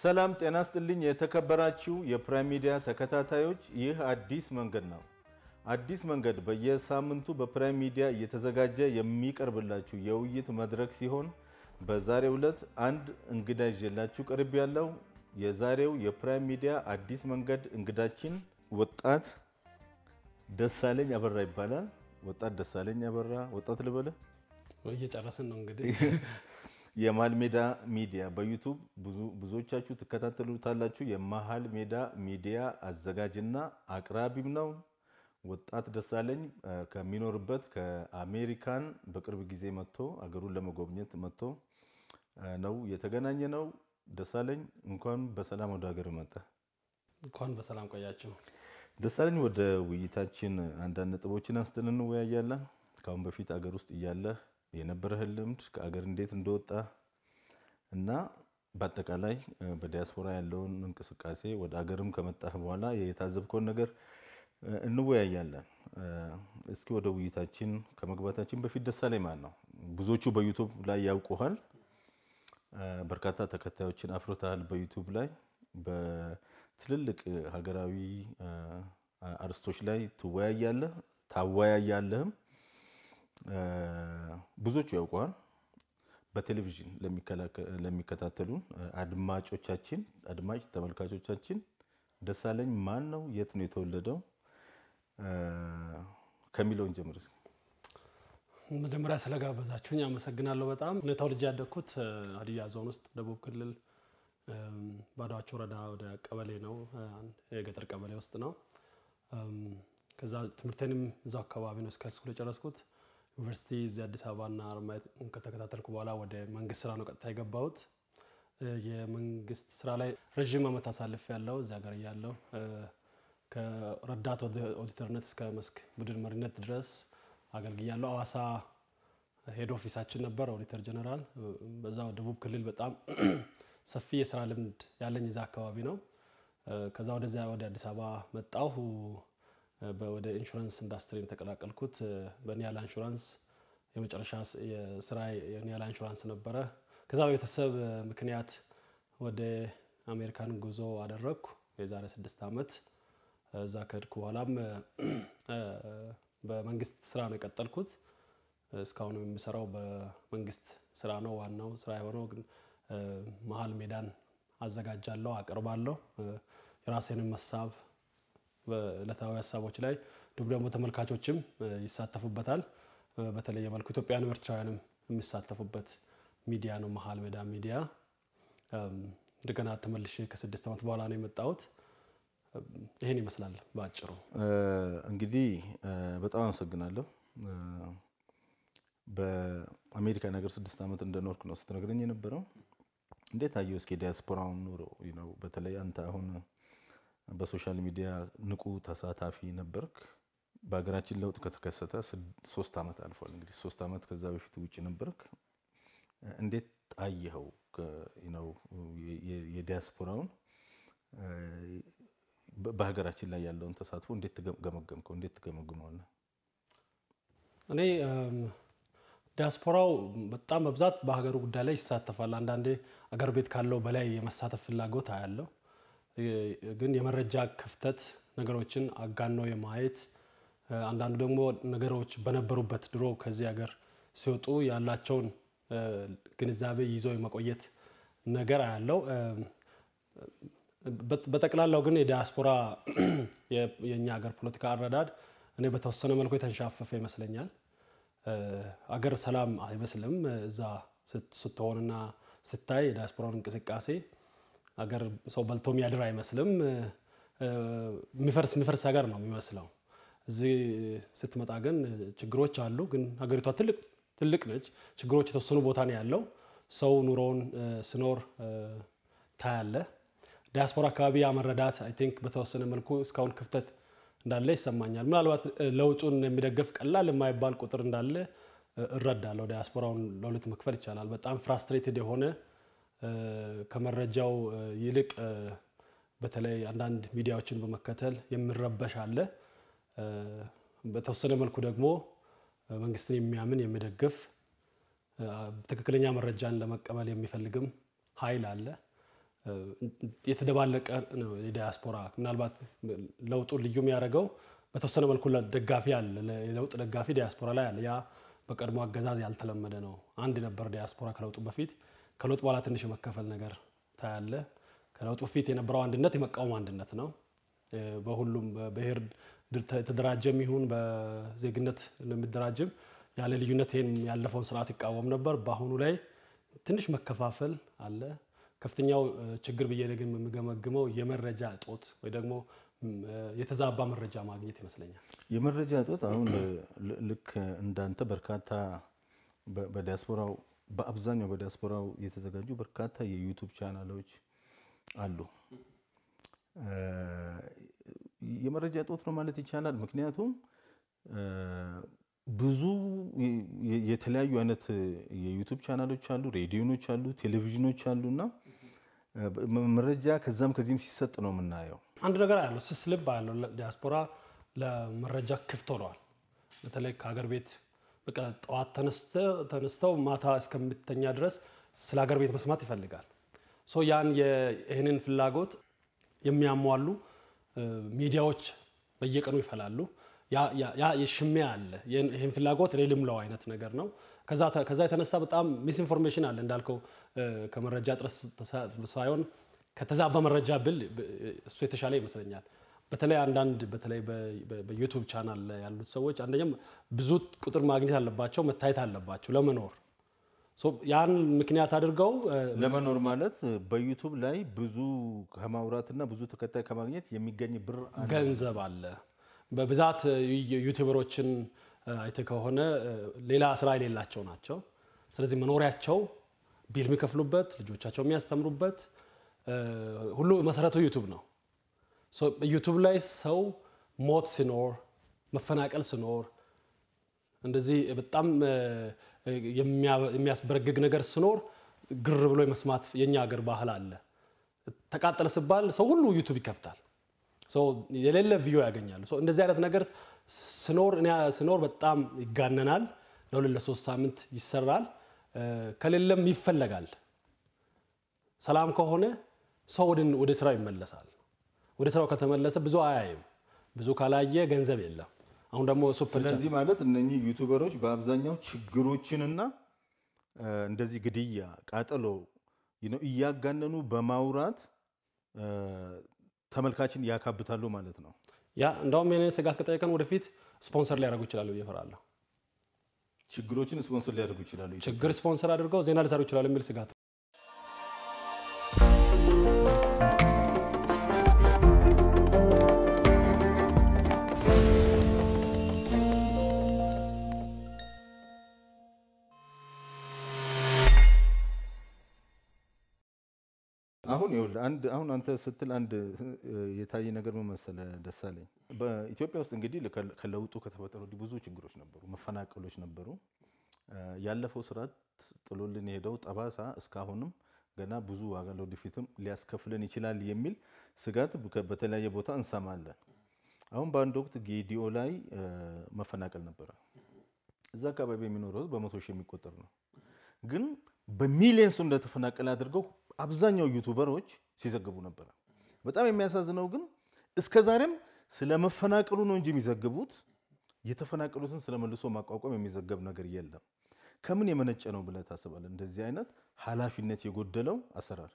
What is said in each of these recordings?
ሰላም ጤና ስጥልኝ። የተከበራችሁ የፕራይም ሚዲያ ተከታታዮች፣ ይህ አዲስ መንገድ ነው። አዲስ መንገድ በየሳምንቱ በፕራይም ሚዲያ እየተዘጋጀ የሚቀርብላችሁ የውይይት መድረክ ሲሆን በዛሬው ዕለት አንድ እንግዳ ይዤላችሁ ቀርብ ያለው የዛሬው የፕራይም ሚዲያ አዲስ መንገድ እንግዳችን ወጣት ደሳለኝ አበራ ይባላል። ወጣት ደሳለኝ አበራ ወጣት ልበልህ? እየጨረስን ነው እንግዲህ የመሀል ሜዳ ሚዲያ በዩቱብ ብዙዎቻችሁ ትከታተሉታላችሁ። የመሀል ሜዳ ሚዲያ አዘጋጅና አቅራቢም ነው። ወጣት ደሳለኝ ከሚኖርበት ከአሜሪካን በቅርብ ጊዜ መጥቶ አገሩን ለመጎብኘት መጥቶ ነው የተገናኘ ነው። ደሳለኝ እንኳን በሰላም ወደ ሀገር መጣ። እንኳን በሰላም ቆያችሁ። ደሳለኝ ወደ ውይይታችን አንዳንድ ነጥቦችን አንስተን እንወያያለን። ከአሁን በፊት አገር ውስጥ እያለህ የነበረህን ልምድ ከአገር እንዴት እንደወጣ እና በአጠቃላይ በዲያስፖራ ያለውን እንቅስቃሴ ወደ አገርም ከመጣህ በኋላ የታዘብከውን ነገር እንወያያለን። እስኪ ወደ ውይይታችን ከመግባታችን በፊት ደሳለኝ ማን ነው? ብዙዎቹ በዩቱብ ላይ ያውቁሃል። በርካታ ተከታዮችን አፍርተሃል በዩቱብ ላይ በትልልቅ ሀገራዊ አርስቶች ላይ ትወያያለህ፣ ታወያያለህም። ብዙዎቹ ያውቀዋል። በቴሌቪዥን ለሚከታተሉን አድማጮቻችን አድማጭ ተመልካቾቻችን ደሳለኝ ማን ነው? የት ነው የተወለደው? ከሚለውን ጀምር። መጀመሪያ ስለጋበዛችሁኝ አመሰግናለሁ በጣም። እኔ ተወልጄ ያደግኩት ሀዲያ ዞን ውስጥ ደቡብ ክልል ባዶዋቾ ወረዳ ወደ ቀበሌ ነው፣ የገጠር ቀበሌ ውስጥ ነው። ከዛ ትምህርቴንም እዛው አካባቢ ነው እስከ ስኩል የጨረስኩት። ዩኒቨርሲቲ እዚህ አዲስ አበባና አርማየት ከተከታተልኩ በኋላ ወደ መንግስት ስራ ነው ቀጥታ የገባሁት። የመንግስት ስራ ላይ ረዥም ዓመት አሳልፍ ያለው እዚህ ሀገር እያለሁ ከረዳት ኦዲተርነት እስከ መስክ ቡድን መሪነት ድረስ አገልግያለሁ። አዋሳ ሄድ ኦፊሳችን ነበር ኦዲተር ጀነራል። በዛ ደቡብ ክልል በጣም ሰፊ የስራ ልምድ ያለኝ እዛ አካባቢ ነው። ከዛ ወደዚያ ወደ አዲስ አበባ መጣሁ። ወደ ኢንሹራንስ ኢንዱስትሪ የተቀላቀልኩት በኒያላ ኢንሹራንስ የመጨረሻ ስራ የኒያላ ኢንሹራንስ ነበረ። ከዛ በቤተሰብ ምክንያት ወደ አሜሪካን ጉዞ አደረግኩ የዛሬ ስድስት ዓመት። እዛ ከሄድኩ በኋላም በመንግስት ስራ ነው የቀጠልኩት። እስካሁን የምሰራው በመንግስት ስራ ነው። ዋናው ስራ የሆነው ግን መሀል ሜዳን አዘጋጃለሁ፣ አቀርባለሁ የራሴንም ሀሳብ በዕለታዊ ሀሳቦች ላይ እንዲሁም ደግሞ ተመልካቾችም ይሳተፉበታል። በተለየ መልኩ ኢትዮጵያውያንም ኤርትራውያንም የሚሳተፉበት ሚዲያ ነው መሀል ሜዳ ሚዲያ። እንደገና ተመልሼ ከስድስት ዓመት በኋላ ነው የመጣሁት። ይህን ይመስላል በአጭሩ። እንግዲህ በጣም አመሰግናለሁ። በአሜሪካ ነገር ስድስት ዓመት እንደኖርክ ነው ስትነግረኝ የነበረው። እንዴት አየው እስኪ ዲያስፖራውን ኑሮ ነው። በተለይ አንተ አሁን በሶሻል ሚዲያ ንቁ ተሳታፊ ነበርክ። በሀገራችን ለውጥ ከተከሰተ ሶስት ዓመት አልፏል። እንግዲህ ሶስት ዓመት ከዛ በፊት ውጭ ነበርክ። እንዴት አየኸው ነው የዲያስፖራውን በሀገራችን ላይ ያለውን ተሳትፎ እንዴት ገመገምከው? እንዴት ትገመግመዋለህ? እኔ ዲያስፖራው በጣም በብዛት በሀገሩ ጉዳይ ላይ ይሳተፋል። አንዳንዴ አገር ቤት ካለው በላይ የመሳተፍ ፍላጎት አያለው ግን የመረጃ ክፍተት ነገሮችን አጋኖ የማየት አንዳንዱ ደግሞ ነገሮች በነበሩበት ድሮ ከዚህ ሀገር ሲወጡ ያላቸውን ግንዛቤ ይዞ የመቆየት ነገር አያለው። በጠቅላላው ግን የዲያስፖራ የእኛ ሀገር ፖለቲካ አረዳድ እኔ በተወሰነ መልኩ የተንሻፈፈ ይመስለኛል። አገር ሰላም አይመስልም። እዛ ስትሆንና ስታይ የዲያስፖራውን እንቅስቃሴ አገር ሰው በልቶ የሚያድር አይመስልም። የሚፈርስ የሚፈርስ ሀገር ነው የሚመስለው። እዚህ ስትመጣ ግን ችግሮች አሉ። ግን ሀገሪቷ ትልቅ ትልቅ ነች። ችግሮች የተወሰኑ ቦታ ነው ያለው። ሰው ኑሮውን ስኖር ታያለ። ዲያስፖራ አካባቢ ያመረዳት አይ ቲንክ በተወሰነ መልኩ እስካሁን ክፍተት እንዳለ ይሰማኛል። ምናልባት ለውጡን የሚደግፍ ቀላል የማይባል ቁጥር እንዳለ እረዳለሁ። ዲያስፖራውን ለሁለት መክፈል ይቻላል። በጣም ፍራስትሬትድ የሆነ ከመረጃው ይልቅ በተለይ አንዳንድ ሚዲያዎችን በመከተል የሚረበሽ አለ። በተወሰነ መልኩ ደግሞ መንግስትን የሚያምን የሚደግፍ ትክክለኛ መረጃን ለመቀበል የሚፈልግም ኃይል አለ። የተደባለቀ ነው የዲያስፖራ ምናልባት ለውጡ ልዩ የሚያደርገው በተወሰነ መልኩ ደጋፊ አለ፣ የለውጥ ደጋፊ ዲያስፖራ ላይ አለ። ያ በቀድሞ አገዛዝ ያልተለመደ ነው። አንድ ነበር ዲያስፖራ ከለውጡ በፊት። ከለውጥ በኋላ ትንሽ የመከፈል ነገር ታያለ። ከለውጡ በፊት የነበረው አንድነት የመቃወም አንድነት ነው። በሁሉም በብሔር የተደራጀም ይሁን በዜግነት የሚደራጅም ያለ ልዩነት ይህን ያለፈውን ስርዓት ይቃወም ነበር። በአሁኑ ላይ ትንሽ መከፋፈል አለ። ከፍተኛው ችግር ብዬ ግን የምገመግመው የመረጃ እጦት ወይ ደግሞ የተዛባ መረጃ ማግኘት ይመስለኛል። የመረጃ እጦት አሁን ልክ እንዳንተ በርካታ በዲያስፖራው በአብዛኛው በዲያስፖራው የተዘጋጁ በርካታ የዩቱብ ቻናሎች አሉ። የመረጃ እጦት ነው ማለት ይቻላል። ምክንያቱም ብዙ የተለያዩ አይነት የዩቱብ ቻናሎች አሉ፣ ሬዲዮኖች አሉ፣ ቴሌቪዥኖች አሉ እና መረጃ ከዛም ከዚህም ሲሰጥ ነው የምናየው። አንድ ነገር ያለው ስስ ልብ ያለው ዲያስፖራ ለመረጃ ክፍት ሆነዋል። በተለይ ከሀገር ቤት በቃ ጠዋት ተነስተው ማታ እስከምተኛ ድረስ ስለ ሀገር ቤት መስማት ይፈልጋል። ሶ ያን ይህንን ፍላጎት የሚያሟሉ ሚዲያዎች በየቀኑ ይፈላሉ። ያ የሽሚያ አለ። ይህን ፍላጎት እኔ ልምለው አይነት ነገር ነው። ከዛ የተነሳ በጣም ሚስኢንፎርሜሽን አለ እንዳልከው ከመረጃ ጥረት ሳይሆን ከተዛባ መረጃ ብል እሱ የተሻለ ይመስለኛል። በተለይ አንዳንድ በተለይ በዩቱብ ቻናል ላይ ያሉት ሰዎች አንደኛም ብዙ ቁጥር ማግኘት አለባቸው፣ መታየት አለባቸው ለመኖር ያን ምክንያት አድርገው ለመኖር ማለት በዩቱብ ላይ ብዙ ከማውራትና ብዙ ተከታይ ከማግኘት የሚገኝ ብር አለ። ገንዘብ አለ። በብዛት ዩቱበሮችን አይተህ ከሆነ ሌላ ስራ የሌላቸው ናቸው። ስለዚህ መኖሪያቸው ቢል የሚከፍሉበት ልጆቻቸው የሚያስተምሩበት ሁሉ መሰረቱ ዩቱብ ነው። ዩቱብ ላይ ሰው ሞት ሲኖር፣ መፈናቀል ሲኖር፣ እንደዚህ በጣም የሚያስበረግግ ነገር ሲኖር ግር ብሎ የመስማት የኛ ሀገር ባህል አለ። ተቃጠለ ሲባል ሰው ሁሉ ዩቱብ ይከፍታል። የሌለ ቪዲዮ ያገኛሉ። እንደዚህ አይነት ነገር ስኖር በጣም ይጋነናል። ለሁለት ለሶስት ሳምንት ይሰራል፣ ከሌለም ይፈለጋል። ሰላም ከሆነ ሰው ወደ ስራው ይመለሳል። ወደ ስራው ከተመለሰ ብዙ አያይም። ብዙ ካላየ ገንዘብ የለም። አሁን ደግሞ ሱፐር ስለዚህ ማለት እነኚህ ዩቱበሮች በአብዛኛው ችግሮችንና እንደዚህ ግድያ፣ ቃጠሎ እያጋነኑ በማውራት ተመልካችን ያካብታሉ ማለት ነው። ያ እንደውም የኔ ስጋት ከጠየቀን ወደፊት ስፖንሰር ሊያደርጉ ይችላሉ ብዬ እፈራለሁ። ችግሮችን ስፖንሰር ሊያደርጉ ይችላሉ። ችግር ስፖንሰር አድርገው ዜና ሊሰሩ ይችላሉ የሚል ስጋት አሁን ይኸውልህ አንድ አሁን አንተ ስትል አንድ የታየ ነገር ምን መሰለህ ደሳለኝ፣ በኢትዮጵያ ውስጥ እንግዲህ ከለውጡ ከተፈጠሩ ወዲህ ብዙ ችግሮች ነበሩ፣ መፈናቀሎች ነበሩ። ያለፈው ስርዓት ጥሎልን የሄደው ጠባሳ እስካሁንም ገና ብዙ ዋጋ ለወደፊትም ሊያስከፍለን ይችላል የሚል ስጋት በተለያየ ቦታ እንሰማለን። አሁን በአንድ ወቅት ጌዲኦ ላይ መፈናቀል ነበረ። እዛ አካባቢ የሚኖረው ህዝብ በመቶ ሺህ የሚቆጠር ነው። ግን በሚሊየንሱ እንደተፈናቀለ አድርገው አብዛኛው ዩቱበሮች ሲዘግቡ ነበረ። በጣም የሚያሳዝነው ግን እስከ ዛሬም ስለ መፈናቀሉ ነው እንጂ የሚዘግቡት የተፈናቀሉትን ስለ መልሶ ማቋቋም የሚዘገብ ነገር የለም። ከምን የመነጨ ነው ብለህ ታስባለህ? እንደዚህ አይነት ኃላፊነት የጎደለው አሰራር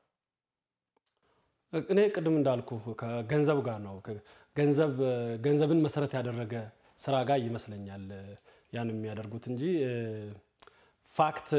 እኔ ቅድም እንዳልኩ ከገንዘብ ጋር ነው። ገንዘብን መሰረት ያደረገ ስራ ጋር ይመስለኛል ያን የሚያደርጉት እንጂ ፋክት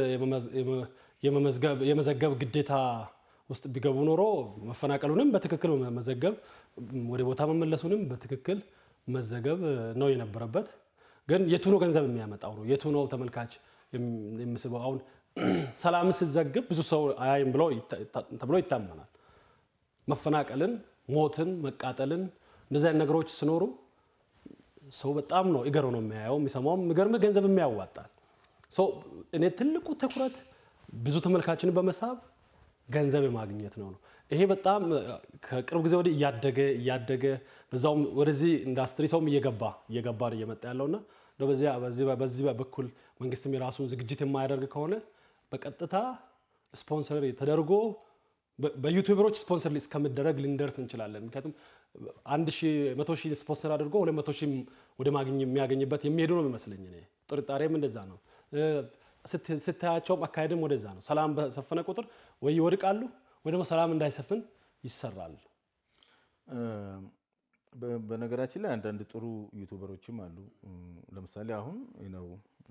የመዘገብ ግዴታ ውስጥ ቢገቡ ኖሮ መፈናቀሉንም በትክክል መዘገብ፣ ወደ ቦታ መመለሱንም በትክክል መዘገብ ነው የነበረበት። ግን የቱ ነው ገንዘብ የሚያመጣው ነው? የቱ ነው ተመልካች የሚስበው? አሁን ሰላም ስትዘግብ ብዙ ሰው አያይም ተብሎ ይታመናል። መፈናቀልን፣ ሞትን፣ መቃጠልን እንደዚህ አይነት ነገሮች ሲኖሩ ሰው በጣም ነው እገሮ ነው የሚያየው የሚሰማውም። የሚገርም ገንዘብ የሚያዋጣል። እኔ ትልቁ ትኩረት ብዙ ተመልካችን በመሳብ ገንዘብ የማግኘት ነው ነው። ይሄ በጣም ከቅርብ ጊዜ ወዲህ እያደገ እያደገ በዛውም ወደዚህ ኢንዱስትሪ ሰውም እየገባ እየገባ ነው እየመጣ ያለውና በዚህ በኩል መንግስትም የራሱን ዝግጅት የማያደርግ ከሆነ በቀጥታ ስፖንሰር ተደርጎ በ- በዩቲዩበሮች ስፖንሰር እስከምደረግ ልንደርስ እንችላለን። ምክንያቱም አንድ ሺህ መቶ ሺህ ስፖንሰር አድርጎ ሁለት መቶ ሺህ ወደ ማግኘ የሚያገኝበት የሚሄዱ ነው የሚመስለኝ እኔ ጥርጣሬም እንደዛ ነው። እ፣ ስት- ስታያቸውም አካሄድም ወደዛ ነው። ሰላም በሰፈነ ቁጥር ወይ ይወድቃሉ ወይ ደግሞ ሰላም እንዳይሰፍን ይሰራል። እ፣ በ- በነገራችን ላይ አንዳንድ ጥሩ ዩቱበሮችም አሉ። እም፣ ለምሳሌ አሁን ነው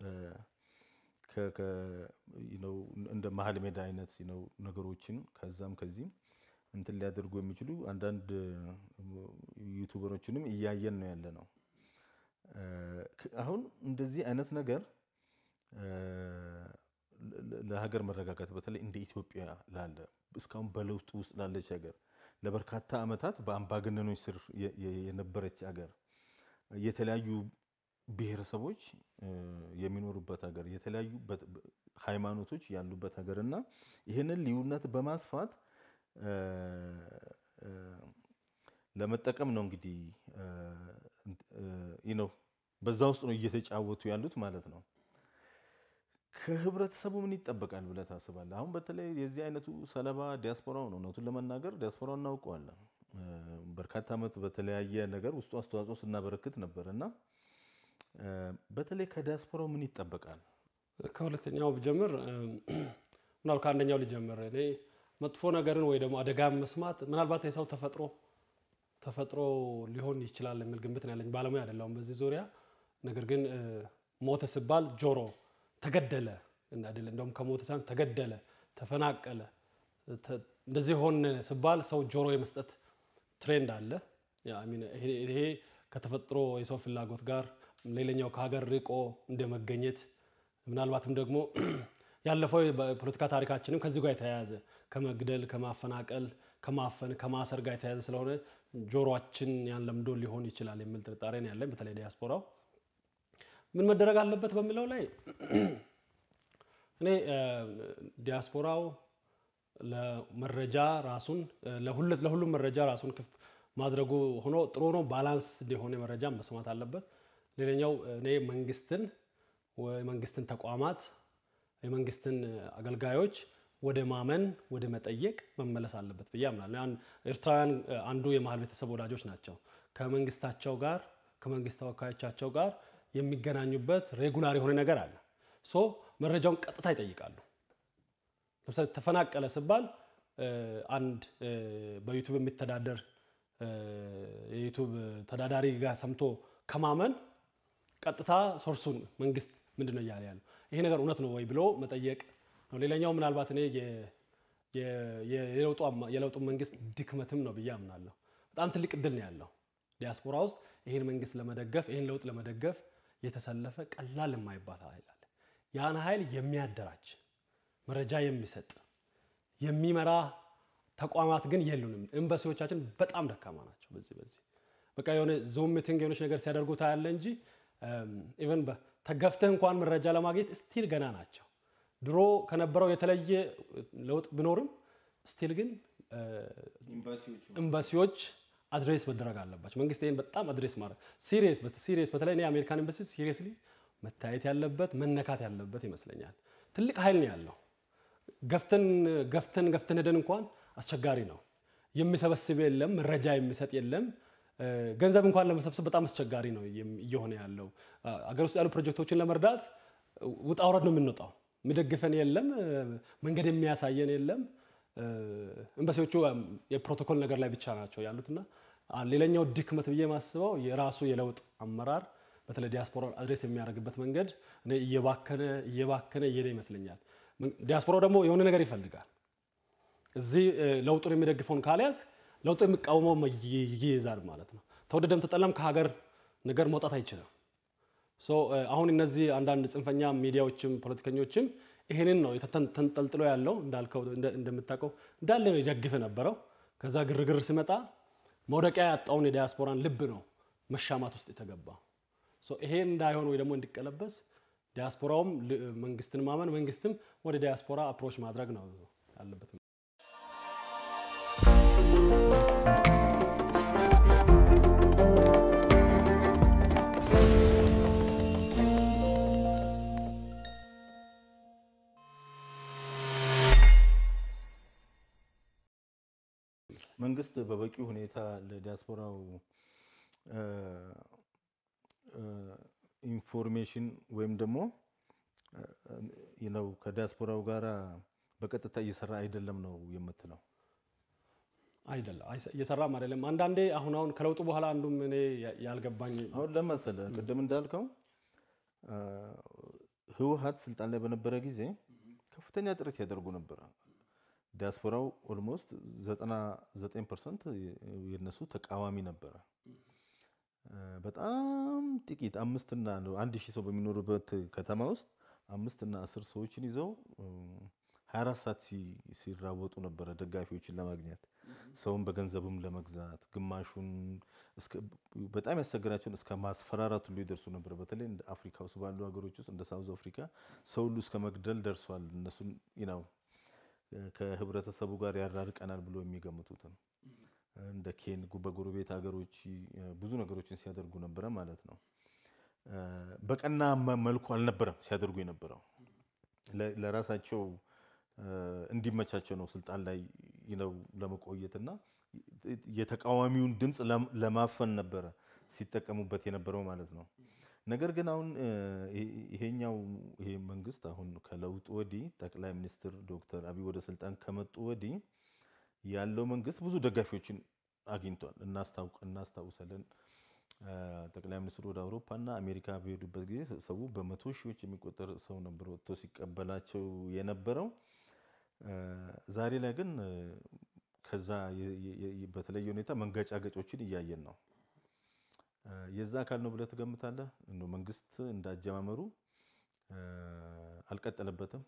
እንደ መሀል ሜዳ አይነት ነው ነገሮችን ከዛም ከዚህም እንትን ሊያደርጉ የሚችሉ አንዳንድ ዩቱበሮችንም እያየን ነው ያለ ነው። እ፣ ክ- አሁን እንደዚህ አይነት ነገር እ፣ ለ- ለሀገር መረጋጋት በተለይ እንደ ኢትዮጵያ ላለ እስካሁን በለውጥ ውስጥ ላለች ሀገር ለበርካታ ዓመታት በአምባገነኖች ስር የ- የ- የነበረች ሀገር የተለያዩ ብሔረሰቦች እ፣ የሚኖሩበት ሀገር የተለያዩ በት- በ- ሃይማኖቶች ያሉበት ሀገር እና ይህንን ልዩነት በማስፋት እ፣ እ፣ ለመጠቀም ነው እንግዲህ እ፣ እ፣ ይህ ነው በዛ ውስጥ ነው እየተጫወቱ ያሉት ማለት ነው። ከህብረተሰቡ ምን ይጠበቃል ብለህ ታስባለህ? አሁን በተለይ የዚህ አይነቱ ሰለባ ዲያስፖራው ነው። እውነቱን ለመናገር ዲያስፖራው እናውቀዋለን። እ፣ በርካታ ዓመት በተለያየ ነገር ውስጡ አስተዋጽኦ ስናበረክት ነበር እና እ፣ በተለይ ከዲያስፖራው ምን ይጠበቃል? ከሁለተኛው ብጀምር ምናል ከአንደኛው ልጀምር። እኔ መጥፎ ነገርን ወይ ደግሞ አደጋን መስማት ምናልባት የሰው ተፈጥሮ ተፈጥሮ ሊሆን ይችላል የሚል ግምት ነው ያለኝ። ባለሙያ አይደለሁም በዚህ ዙሪያ። ነገር ግን እ፣ ሞተ ሲባል ጆሮ ተገደለ አይደለ፣ እንደውም ከሞተ ሳይሆን ተገደለ፣ ተፈናቀለ፣ ተ- እንደዚህ ሆነ ሲባል ሰው ጆሮ የመስጠት ትሬንድ አለ። ያ I mean ይሄ ይሄ ከተፈጥሮ የሰው ፍላጎት ጋር ሌላኛው ከሀገር ርቆ እንደ መገኘት ምናልባትም ደግሞ ያለፈው የፖለቲካ ታሪካችንም ከዚህ ጋር የተያያዘ ከመግደል፣ ከማፈናቀል፣ ከማፈን፣ ከማሰር ጋር የተያያዘ ስለሆነ ጆሮአችን ያን ለምዶ ሊሆን ይችላል የሚል ጥርጣሬ ነው ያለኝ። በተለይ ዲያስፖራው ምን መደረግ አለበት በሚለው ላይ እኔ እ፣ ዲያስፖራው ለመረጃ ራሱን እ፣ ለሁለ- ለሁሉም መረጃ ራሱን ክፍት ማድረጉ ሆኖ ጥሩ ነው። ባላንስ የሆነ መረጃ መስማት አለበት። ሌላኛው እኔ መንግስትን ወይ መንግስትን ተቋማት የመንግስትን አገልጋዮች ወደ ማመን ወደ መጠየቅ መመለስ አለበት ብዬ አምናለሁ። ያን ኤርትራውያን እ፣ አንዱ የመሀል ቤተሰብ ወዳጆች ናቸው። ከመንግስታቸው ጋር ከመንግስት ተወካዮቻቸው ጋር የሚገናኙበት ሬጉላር የሆነ ነገር አለ። ሶ መረጃውን ቀጥታ ይጠይቃሉ። ለምሳሌ ተፈናቀለ ሲባል እ፣ አንድ እ፣ በዩቱብ የሚተዳደር እ፣ የዩቱብ ተዳዳሪ ጋር ሰምቶ ከማመን ቀጥታ ሶርሱን መንግስት ምንድን ነው እያለ ያለው ይሄ ነገር እውነት ነው ወይ ብሎ መጠየቅ ነው። ሌላኛው ምናልባት እኔ የ- የ- የ- የለውጡ አማ- የለውጡ መንግስት ድክመትም ነው ብዬ አምናለሁ። በጣም ትልቅ እድል ነው ያለው ዲያስፖራ ውስጥ ይህን መንግስት ለመደገፍ ይህን ለውጥ ለመደገፍ የተሰለፈ ቀላል የማይባል ኃይል አለ። ያን ኃይል የሚያደራጅ መረጃ የሚሰጥ የሚመራ ተቋማት ግን የሉንም። ኤምባሲዎቻችን በጣም ደካማ ናቸው። በዚህ በዚህ በቃ የሆነ ዙም ሚቲንግ የሆነች ነገር ሲያደርጉ ታያለ እንጂ ኢቨን ተገፍተህ እንኳን መረጃ ለማግኘት ስቲል ገና ናቸው። ድሮ ከነበረው የተለየ ለውጥ ቢኖርም ስቲል ግን ኤምባሲዎች አድሬስ መደረግ አለባቸው። መንግስት ይህን በጣም አድሬስ ማድረግ ሲሪየስ ሲሪየስ በተለይ እኔ የአሜሪካን ኤምባሲ ሲሪየስሊ መታየት ያለበት መነካት ያለበት ይመስለኛል። ትልቅ ኃይል ነው ያለው። ገፍተን ገፍተን ገፍተን ሄደን እንኳን አስቸጋሪ ነው። የሚሰበስብ የለም፣ መረጃ የሚሰጥ የለም። እ፣ ገንዘብ እንኳን ለመሰብሰብ በጣም አስቸጋሪ ነው የም- እየሆነ ያለው። አ፣ አገር ውስጥ ያሉ ፕሮጀክቶችን ለመርዳት ውጣ ውረድ ነው የምንወጣው። የሚደግፈን የለም፣ እ፣ መንገድ የሚያሳየን የለም። እ፣ ኤምባሲዎቹ እም፣ የፕሮቶኮል ነገር ላይ ብቻ ናቸው ያሉትና አ፣ ሌላኛው ድክመት ብዬ የማስበው የራሱ የለውጥ አመራር በተለይ ዲያስፖራውን አድሬስ የሚያደርግበት መንገድ እኔ እየባከነ እየባከነ እየሄደ ይመስለኛል። ምን- ዲያስፖራው ደግሞ የሆነ ነገር ይፈልጋል። እዚህ እ፣ ለውጡን የሚደግፈውን ካልያዝ ለውጡ የሚቃወመው ይ- ይይዛል ማለት ነው። ተወደደም ተጠላም ከሀገር ነገር መውጣት አይችልም። ሶ እ፣ አሁን እነዚህ አንዳንድ ጽንፈኛ ሚዲያዎችም ፖለቲከኞችም ይሄንን ነው የተተን- ተንጠልጥሎ ያለው እንዳልከው እንደ- እንደምታውቀው እንዳለ ነው ይደግፍ የነበረው። ከዛ ግርግር ሲመጣ መውደቂያ ያጣውን የዲያስፖራን ልብ ነው መሻማት ውስጥ የተገባው። ሶ ይሄ እንዳይሆን ወይ ደግሞ እንዲቀለበስ ዲያስፖራውም ል- መንግስትን ማመን መንግስትም ወደ ዲያስፖራ አፕሮች ማድረግ ነው ያለበት። መንግስት በበቂ ሁኔታ ለዲያስፖራው ኢንፎርሜሽን ወይም ደግሞ ነው ከዲያስፖራው ጋራ በቀጥታ እየሰራ አይደለም ነው የምትለው? አይደለም እየሰራም አይደለም። አንዳንዴ አሁን አሁን ከለውጡ በኋላ አንዱም እኔ ያልገባኝ አሁን ለመሰለ ቅድም እንዳልከው ህወሀት ስልጣን ላይ በነበረ ጊዜ ከፍተኛ ጥረት ያደርጉ ነበረ። ዲያስፖራው ኦልሞስት 99 ፐርሰንት የነሱ ተቃዋሚ ነበረ። በጣም ጥቂት አምስትና አንድ ሺህ ሰው በሚኖሩበት ከተማ ውስጥ አምስትና አስር ሰዎችን ይዘው 24 ሰዓት ሲራወጡ ነበረ ደጋፊዎችን ለማግኘት ሰውን በገንዘብም ለመግዛት ግማሹን በጣም ያስቸገራቸውን እስከ ማስፈራራት ሁሉ ይደርሱ ነበር። በተለይ እንደ አፍሪካ ውስጥ ባሉ ሀገሮች ውስጥ እንደ ሳውዝ አፍሪካ ሰው ሁሉ እስከ መግደል ደርሷል። እነሱን ነው ከህብረተሰቡ ጋር ያራርቀናል ብሎ የሚገምቱትን እንደ ኬን በጎረቤት ሀገሮች ብዙ ነገሮችን ሲያደርጉ ነበረ ማለት ነው። በቀና መልኩ አልነበረም ሲያደርጉ የነበረው ለራሳቸው እንዲመቻቸው ነው ስልጣን ላይ ነው ለመቆየትና የተቃዋሚውን ድምፅ ለማፈን ነበረ ሲጠቀሙበት የነበረው ማለት ነው። ነገር ግን አሁን ይሄኛው ይሄ መንግስት አሁን ከለውጡ ወዲህ ጠቅላይ ሚኒስትር ዶክተር አብይ ወደ ስልጣን ከመጡ ወዲህ ያለው መንግስት ብዙ ደጋፊዎችን አግኝቷል። እናስታውሳለን። ጠቅላይ ሚኒስትሩ ወደ አውሮፓና አሜሪካ በሄዱበት ጊዜ ሰው በመቶ ሺዎች የሚቆጠር ሰው ነበር ወጥቶ ሲቀበላቸው የነበረው። ዛሬ ላይ ግን ከዛ በተለየ ሁኔታ መንገጫገጮችን እያየን ነው። የዛ አካል ነው ብለህ ትገምታለህ? እንደው መንግስት እንዳጀማመሩ አልቀጠለበትም?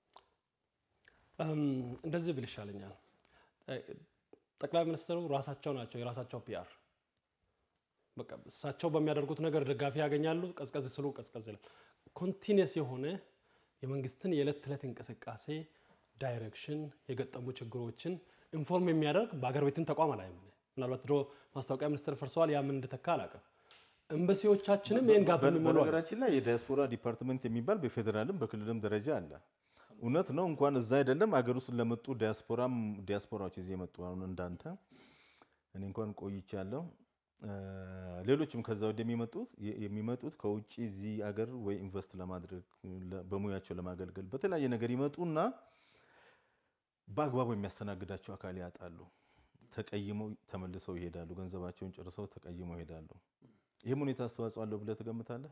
እንደዚህ ብል ይሻለኛል። ጠቅላይ ሚኒስትሩ ራሳቸው ናቸው የራሳቸው ፒአር። በቃ እሳቸው በሚያደርጉት ነገር ደጋፊ ያገኛሉ። ቀዝቀዝ ስሉ ቀዝቀዝ ይላል። ኮንቲኒየስ የሆነ የመንግስትን የዕለት ተዕለት እንቅስቃሴ ዳይሬክሽን፣ የገጠሙ ችግሮችን ኢንፎርም የሚያደርግ በአገር ቤትን ተቋም አላይም። ምናልባት ድሮ ማስታወቂያ ሚኒስቴር ፈርሰዋል። ያ ምን እንደተካ አላውቅም። ኤምባሲዎቻችንም ይህን ጋር የሚሞሉ በነገራችን ላይ የዲያስፖራ ዲፓርትመንት የሚባል በፌዴራልም በክልልም ደረጃ አለ። እውነት ነው። እንኳን እዛ አይደለም አገር ውስጥ ለመጡ ዲያስፖራም ዲያስፖራዎች እዚህ የመጡ አሁን እንዳንተ እኔ እንኳን ቆይቻለሁ። ሌሎችም ከዛ ወደ የሚመጡት የሚመጡት ከውጭ እዚህ አገር ወይ ኢንቨስት ለማድረግ በሙያቸው ለማገልገል በተለያየ ነገር ይመጡና በአግባቡ የሚያስተናግዳቸው አካል ያጣሉ። ተቀይመው ተመልሰው ይሄዳሉ። ገንዘባቸውን ጨርሰው ተቀይመው ይሄዳሉ። ይህም ሁኔታ አስተዋጽኦ አለው ብለህ ትገምታለህ?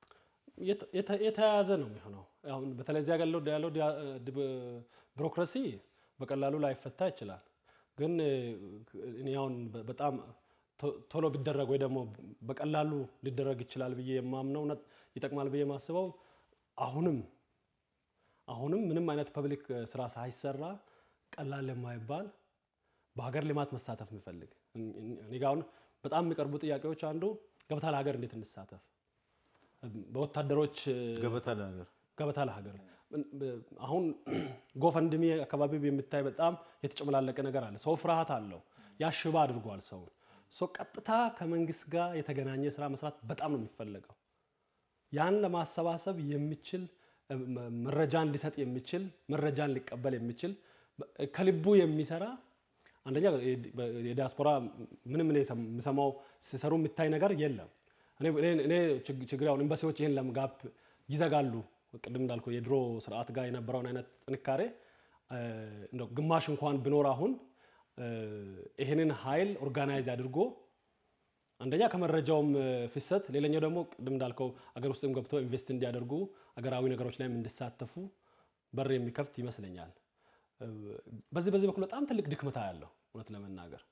የተያያዘ ነው የሚሆነው። አሁን በተለይ እዚያ ያለው ያለው ቢሮክራሲ በቀላሉ ላይፈታ ይችላል። ግን እኔ አሁን በጣም ቶሎ ቢደረግ ወይ ደግሞ በቀላሉ ሊደረግ ይችላል ብዬ የማምነው ይጠቅማል ብዬ የማስበው አሁንም አሁንም ምንም አይነት ፐብሊክ ስራ ሳይሰራ ቀላል የማይባል በሀገር ልማት መሳተፍ የሚፈልግ እኔ ጋ አሁን በጣም የሚቀርቡ ጥያቄዎች አንዱ ገበታ ለሀገር እንዴት እንሳተፍ በወታደሮች ገበታ ለሀገር ገበታ ለሀገር አሁን ጎፈንድሚ አካባቢ የሚታይ በጣም የተጨመላለቀ ነገር አለ። ሰው ፍርሃት አለው። ያሽባ አድርጓል ሰውን። ሰው ቀጥታ ከመንግስት ጋር የተገናኘ ስራ መስራት በጣም ነው የሚፈለገው። ያን ለማሰባሰብ የሚችል መረጃን ሊሰጥ የሚችል መረጃን ሊቀበል የሚችል ከልቡ የሚሰራ አንደኛ የዲያስፖራ ምንም እኔ የምሰማው ሲሰሩ የሚታይ ነገር የለም። እኔ ችግር አሁን ኤምባሲዎች ይህን ለምጋፕ ይዘጋሉ። ቅድም እንዳልከው የድሮ ስርዓት ጋር የነበረውን አይነት ጥንካሬ እንደው ግማሽ እንኳን ቢኖር አሁን ይህንን ኃይል ኦርጋናይዝ አድርጎ አንደኛ ከመረጃውም ፍሰት፣ ሌላኛው ደግሞ ቅድም እንዳልከው አገር ውስጥም ገብቶ ኢንቨስት እንዲያደርጉ አገራዊ ነገሮች ላይም እንዲሳተፉ በር የሚከፍት ይመስለኛል። በዚህ በዚህ በኩል በጣም ትልቅ ድክመታ ያለው እውነት ለመናገር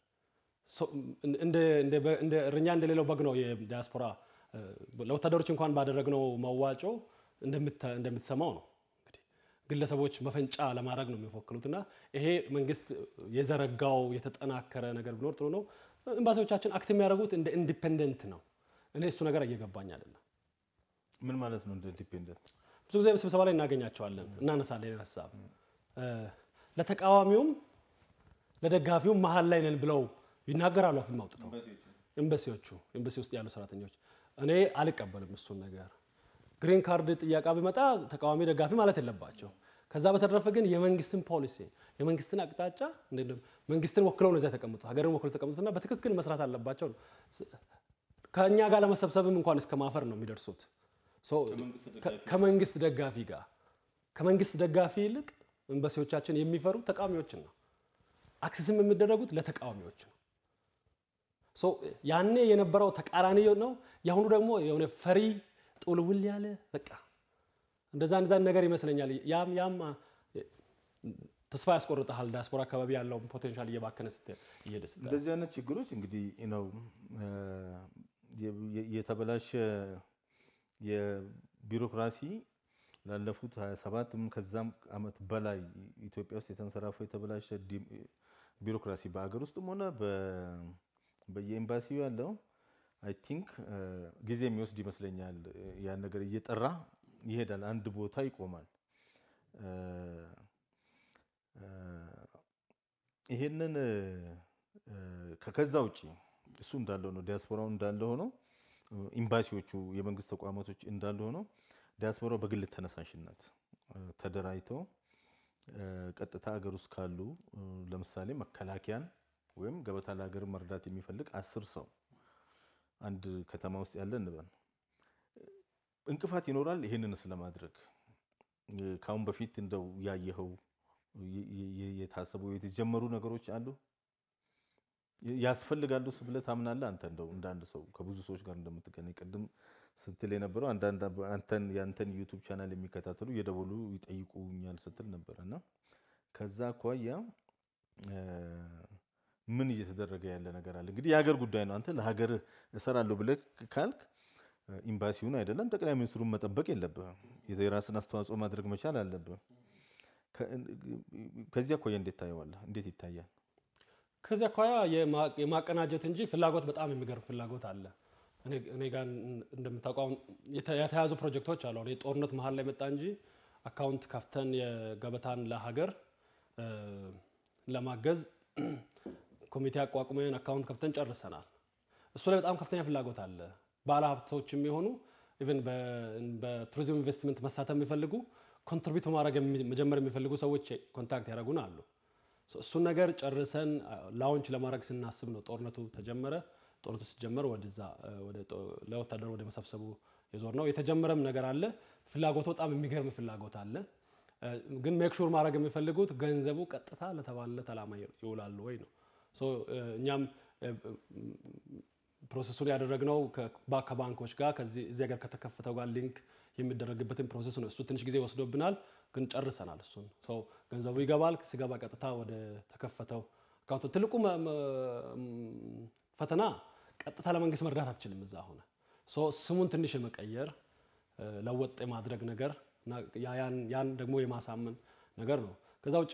እንደ እረኛ እንደሌለው በግ ነው የዲያስፖራ ለወታደሮች እንኳን ባደረግነው መዋጮ እንደምትሰማው ነው እንግዲህ ግለሰቦች መፈንጫ ለማድረግ ነው የሚፎክሉት እና ይሄ መንግስት የዘረጋው የተጠናከረ ነገር ቢኖር ጥሩ ነው። ኤምባሲዎቻችን አክት የሚያደርጉት እንደ ኢንዲፔንደንት ነው። እኔ እሱ ነገር እየገባኝ አይደለም። ምን ማለት ነው እንደ ኢንዲፔንደንት? ብዙ ጊዜ ስብሰባ ላይ እናገኛቸዋለን፣ እናነሳለን ሀሳብ ለተቃዋሚውም ለደጋፊውም መሀል ላይ ነን ብለው ይናገራሉ። አፍም አውጥተው ኤምባሲዎቹ ኤምባሲ ውስጥ ያሉ ሰራተኞች እኔ አልቀበልም እሱን ነገር። ግሪን ካርድ ጥያቄ ቢመጣ ተቃዋሚ ደጋፊ ማለት የለባቸው። ከዛ በተረፈ ግን የመንግስትን ፖሊሲ የመንግስትን አቅጣጫ መንግስትን ወክለው ነው እዚያ የተቀምጡት ሀገርን ወክለው የተቀምጡትና በትክክል መስራት አለባቸው ነው። ከእኛ ጋር ለመሰብሰብም እንኳን እስከ ማፈር ነው የሚደርሱት። ከመንግስት ደጋፊ ጋር ከመንግስት ደጋፊ ይልቅ ኤምባሲዎቻችን የሚፈሩ ተቃዋሚዎችን ነው። አክሰስም የሚደረጉት ለተቃዋሚዎች ነው። ያኔ የነበረው ተቃራኒ ነው። የአሁኑ ደግሞ የሆነ ፈሪ ጥውልውል ያለ በቃ እንደዛ እንደዛ ነገር ይመስለኛል። ያም ያም ተስፋ ያስቆርጠሃል። ዲያስፖራ አካባቢ ያለውን ፖቴንሻል እየባከነ እየሄደ ስትል እንደዚህ አይነት ችግሮች እንግዲህ ነው የተበላሸ የቢሮክራሲ ላለፉት 27 ከዛም ዓመት በላይ ኢትዮጵያ ውስጥ የተንሰራፈው የተበላሸ ቢሮክራሲ በአገር ውስጥም ሆነ በየኤምባሲው ያለው አይ ቲንክ ጊዜ የሚወስድ ይመስለኛል። ያን ነገር እየጠራ ይሄዳል፣ አንድ ቦታ ይቆማል። ይሄንን ከዛ ውጭ እሱ እንዳለው ነው። ዲያስፖራው እንዳለ ሆኖ ኤምባሲዎቹ የመንግስት ተቋማቶች እንዳለ ሆኖ ዲያስፖራው በግል ተነሳሽነት ተደራጅቶ ቀጥታ ሀገር ውስጥ ካሉ ለምሳሌ መከላከያን ወይም ገበታ ለሀገር መርዳት የሚፈልግ አስር ሰው አንድ ከተማ ውስጥ ያለ እንበል እንቅፋት ይኖራል። ይህንንስ ለማድረግ ከአሁን በፊት እንደው ያየኸው የታሰቡ የተጀመሩ ነገሮች አሉ ያስፈልጋሉ ብለህ ታምናለህ? አንተ እንደው እንደ አንድ ሰው ከብዙ ሰዎች ጋር እንደምትገናኝ ቅድም ስትል የነበረው አንዳንድ አንተን የአንተን ዩቱብ ቻናል የሚከታተሉ እየደወሉ ይጠይቁኛል ስትል ነበረ እና ከዛ አኳያ ምን እየተደረገ ያለ ነገር አለ? እንግዲህ የሀገር ጉዳይ ነው። አንተ ለሀገር እሰራለሁ ብለህ ካልክ ኤምባሲውን አይደለም ጠቅላይ ሚኒስትሩን መጠበቅ የለብህም። የራስን አስተዋጽኦ ማድረግ መቻል አለብህ። ከዚህ አኳያ እንዴት ታየዋለህ? እንዴት ይታያል? ከዚህ አኳያ የማቀናጀት እንጂ ፍላጎት በጣም የሚገርም ፍላጎት አለ። እኔ ጋር እንደምታውቀው የተያዙ ፕሮጀክቶች አሉ። አሁን የጦርነት መሀል ላይ መጣ እንጂ አካውንት ከፍተን የገበታን ለሀገር ለማገዝ ኮሚቴ አቋቁመን አካውንት ከፍተን ጨርሰናል። እሱ ላይ በጣም ከፍተኛ ፍላጎት አለ። ባለሀብቶች የሚሆኑ ኢቨን በቱሪዝም ኢንቨስትመንት መሳተፍ የሚፈልጉ ኮንትሪቢዩት ማድረግ መጀመር የሚፈልጉ ሰዎች ኮንታክት ያደረጉን አሉ። እሱን ነገር ጨርሰን ላውንች ለማድረግ ስናስብ ነው ጦርነቱ ተጀመረ። ጦርነቱ ሲጀመር ወደዛ ለወታደር ወደ መሰብሰቡ የዞር ነው። የተጀመረም ነገር አለ። ፍላጎቱ በጣም የሚገርም ፍላጎት አለ። ግን ሜክሹር ማድረግ የሚፈልጉት ገንዘቡ ቀጥታ ለተባለለት ዓላማ ይውላሉ ወይ ነው። እኛም ፕሮሰሱን ያደረግነው ከባንኮች ጋር ከዚህ ሀገር ከተከፈተው ጋር ሊንክ የሚደረግበትን ፕሮሰስ ነው። እሱ ትንሽ ጊዜ ወስዶብናል፣ ግን ጨርሰናል። እሱን ሰው ገንዘቡ ይገባል። ሲገባ ቀጥታ ወደ ተከፈተው አካውንቱ። ትልቁ ፈተና ቀጥታ ለመንግስት መርዳት አትችልም። እዛ ሆነ ስሙን ትንሽ የመቀየር ለወጥ የማድረግ ነገር ያን ደግሞ የማሳመን ነገር ነው። ከዛ ውጭ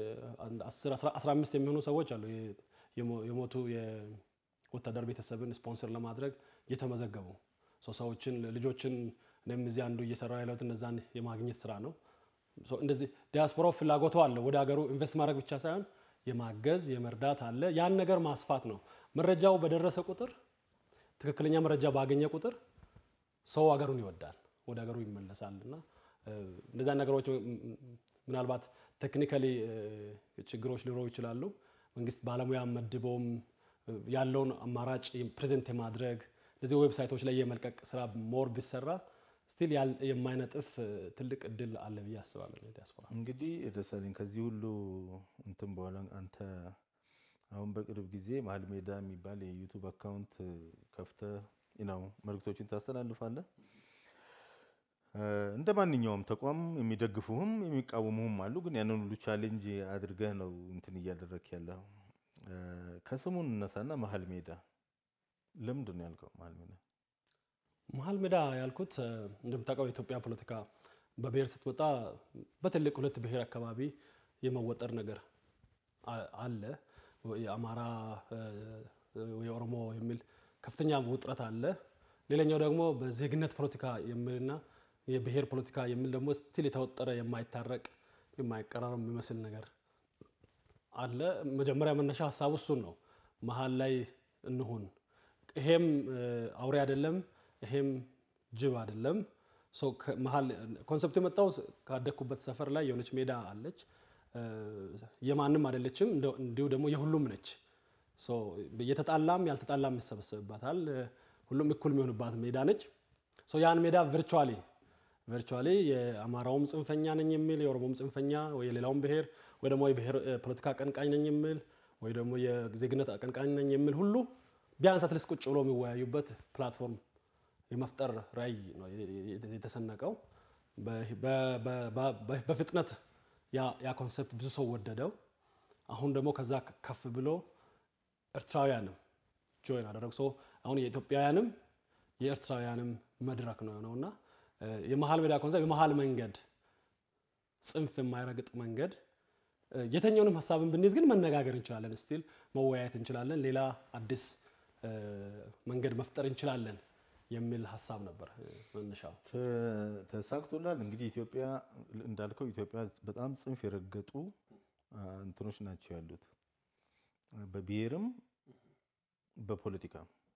15 የሚሆኑ ሰዎች አሉ የሞቱ የወታደር ቤተሰብን ስፖንሰር ለማድረግ እየተመዘገቡ ሰዎችን ልጆችን እኔም እዚህ አንዱ እየሰራ ያለሁት እነዛን የማግኘት ስራ ነው። እንደዚህ ዲያስፖራው ፍላጎቱ አለ። ወደ ሀገሩ ኢንቨስት ማድረግ ብቻ ሳይሆን የማገዝ የመርዳት አለ። ያን ነገር ማስፋት ነው። መረጃው በደረሰ ቁጥር ትክክለኛ መረጃ ባገኘ ቁጥር ሰው ሀገሩን ይወዳል፣ ወደ ሀገሩ ይመለሳል እና እነዚያ ነገሮች ምናልባት ቴክኒካሊ ችግሮች ሊኖሩ ይችላሉ። መንግስት ባለሙያ መድቦም ያለውን አማራጭ ፕሬዘንት የማድረግ እነዚህ ዌብሳይቶች ላይ የመልቀቅ ስራ ሞር ቢሰራ ስቲል የማይነጥፍ ትልቅ እድል አለ ብዬ አስባለሁ። ዲያስፖራ እንግዲህ ደሳለኝ ከዚህ ሁሉ እንትን በኋላ አንተ አሁን በቅርብ ጊዜ መሀል ሜዳ የሚባል የዩቱብ አካውንት ከፍተህ ነው መልእክቶችን ታስተላልፋለህ። እንደ ማንኛውም ተቋም የሚደግፉህም የሚቃወሙህም አሉ። ግን ያንን ሁሉ ቻሌንጅ አድርገህ ነው እንትን እያደረክ ያለው። ከስሙን እነሳና መሀል ሜዳ ለምንድን ነው ያልከው? መሀል ሜዳ መሀል ሜዳ ያልኩት እንደምታውቀው የኢትዮጵያ ፖለቲካ በብሔር ስትመጣ በትልቅ ሁለት ብሔር አካባቢ የመወጠር ነገር አለ። የአማራ የኦሮሞ የሚል ከፍተኛ ውጥረት አለ። ሌላኛው ደግሞ በዜግነት ፖለቲካ የሚልና የብሔር ፖለቲካ የሚል ደግሞ ስቲል የተወጠረ የማይታረቅ የማይቀራረብ የሚመስል ነገር አለ። መጀመሪያ መነሻ ሀሳቡ እሱን ነው። መሀል ላይ እንሁን፣ ይሄም አውሬ አይደለም፣ ይሄም ጅብ አይደለም፣ መሀል ኮንሰፕቱ የመጣው ካደግኩበት ሰፈር ላይ የሆነች ሜዳ አለች። የማንም አይደለችም፣ እንዲሁ ደግሞ የሁሉም ነች። የተጣላም ያልተጣላም ይሰበሰብባታል። ሁሉም እኩል የሚሆንባት ሜዳ ነች። ያን ሜዳ ቨርቹዋሊ ቨርቹዋሊ የአማራውም ጽንፈኛ ነኝ የሚል የኦሮሞም ጽንፈኛ ወይ የሌላውም ብሔር ወይ ደግሞ የብሔር ፖለቲካ አቀንቃኝ ነኝ የሚል ወይ ደግሞ የዜግነት አቀንቃኝ ነኝ የሚል ሁሉ ቢያንስ አትሊስት ቁጭ ብሎ የሚወያዩበት ፕላትፎርም የመፍጠር ራዕይ ነው የተሰነቀው። በፍጥነት ያ ኮንሰፕት ብዙ ሰው ወደደው። አሁን ደግሞ ከዛ ከፍ ብሎ ኤርትራውያንም ጆይን አደረጉ። አሁን የኢትዮጵያውያንም የኤርትራውያንም መድረክ ነው የሆነውና የመሀል ሜዳ ኮንሰፕት የመሀል መንገድ ጽንፍ የማይረግጥ መንገድ የተኛውንም ሀሳብን ብንይዝ ግን መነጋገር እንችላለን፣ ስቲል መወያየት እንችላለን፣ ሌላ አዲስ መንገድ መፍጠር እንችላለን የሚል ሀሳብ ነበር መነሻው። ተሳክቶላል። እንግዲህ ኢትዮጵያ እንዳልከው ኢትዮጵያ በጣም ጽንፍ የረገጡ እንትኖች ናቸው ያሉት በብሔርም በፖለቲካ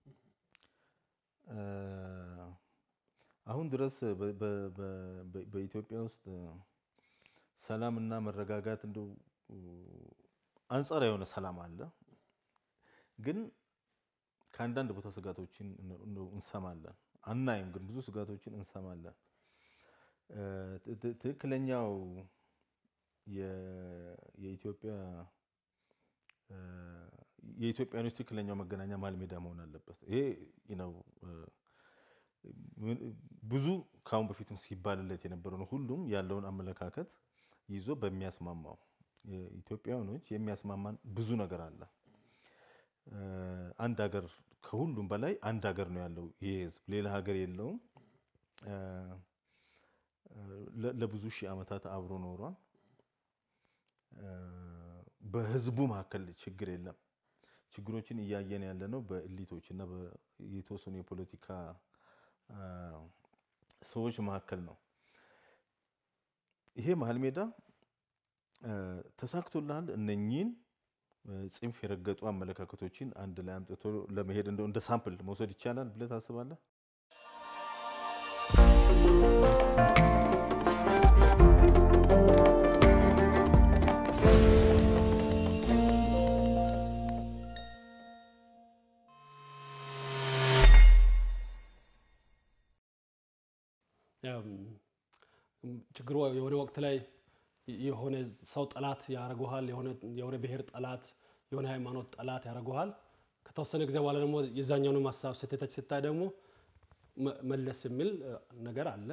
አሁን ድረስ በኢትዮጵያ ውስጥ ሰላም እና መረጋጋት እንደው አንጻራዊ የሆነ ሰላም አለ፣ ግን ከአንዳንድ ቦታ ስጋቶችን እንሰማለን። አናይም፣ ግን ብዙ ስጋቶችን እንሰማለን። ትክክለኛው የኢትዮጵያ የኢትዮጵያኖች ትክክለኛው መገናኛ መሀል ሜዳ መሆን አለበት። ይሄ ነው ብዙ ከአሁን በፊትም ሲባልለት የነበረው ነው። ሁሉም ያለውን አመለካከት ይዞ በሚያስማማው ኢትዮጵያውያኖች የሚያስማማን ብዙ ነገር አለ። አንድ ሀገር ከሁሉም በላይ አንድ ሀገር ነው ያለው ይህ ህዝብ፣ ሌላ ሀገር የለውም። ለብዙ ሺህ ዓመታት አብሮ ኖሯል። በህዝቡ መካከል ችግር የለም። ችግሮችን እያየን ያለ ነው በእሊቶች እና የተወሰኑ የፖለቲካ ሰዎች መካከል ነው። ይሄ መሀል ሜዳ ተሳክቶልሃል። እነኚህን ጽንፍ የረገጡ አመለካከቶችን አንድ ላይ አምጥቶ ለመሄድ እንደው እንደ ሳምፕል መውሰድ ይቻላል ብለህ ታስባለህ? ችግሩ የሆነ ወቅት ላይ የሆነ ሰው ጠላት ያደርገዋል፣ የሆነ ብሔር ጠላት፣ የሆነ ሃይማኖት ጠላት ያደርገዋል። ከተወሰነ ጊዜ በኋላ ደግሞ የዛኛውንም ሀሳብ ስህተቶች ስታይ ደግሞ መለስ የሚል ነገር አለ።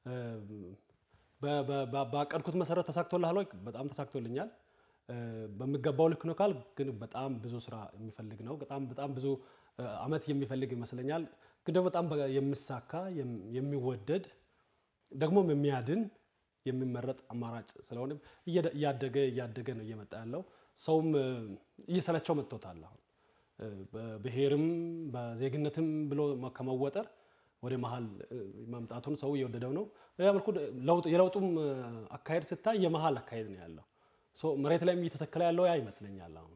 ባቀድኩት መሰረት ተሳክቶልሃል ወይ? በጣም ተሳክቶልኛል። በሚገባው ልክ ነው ካል ግን በጣም ብዙ ስራ የሚፈልግ ነው። በጣም በጣም ብዙ አመት የሚፈልግ ይመስለኛል። ግን ደግሞ በጣም የሚሳካ የሚወደድ ደግሞም የሚያድን የሚመረጥ አማራጭ ስለሆነ እያደገ እያደገ ነው እየመጣ ያለው። ሰውም እየሰለቸው መጥቶታል። አሁን በብሔርም በዜግነትም ብሎ ከመወጠር ወደ መሀል መምጣቱን ሰው እየወደደው ነው። በሌላ መልኩ የለውጡም አካሄድ ስታይ የመሀል አካሄድ ነው ያለው። መሬት ላይም እየተተከለ ያለው ያ ይመስለኛል። አሁን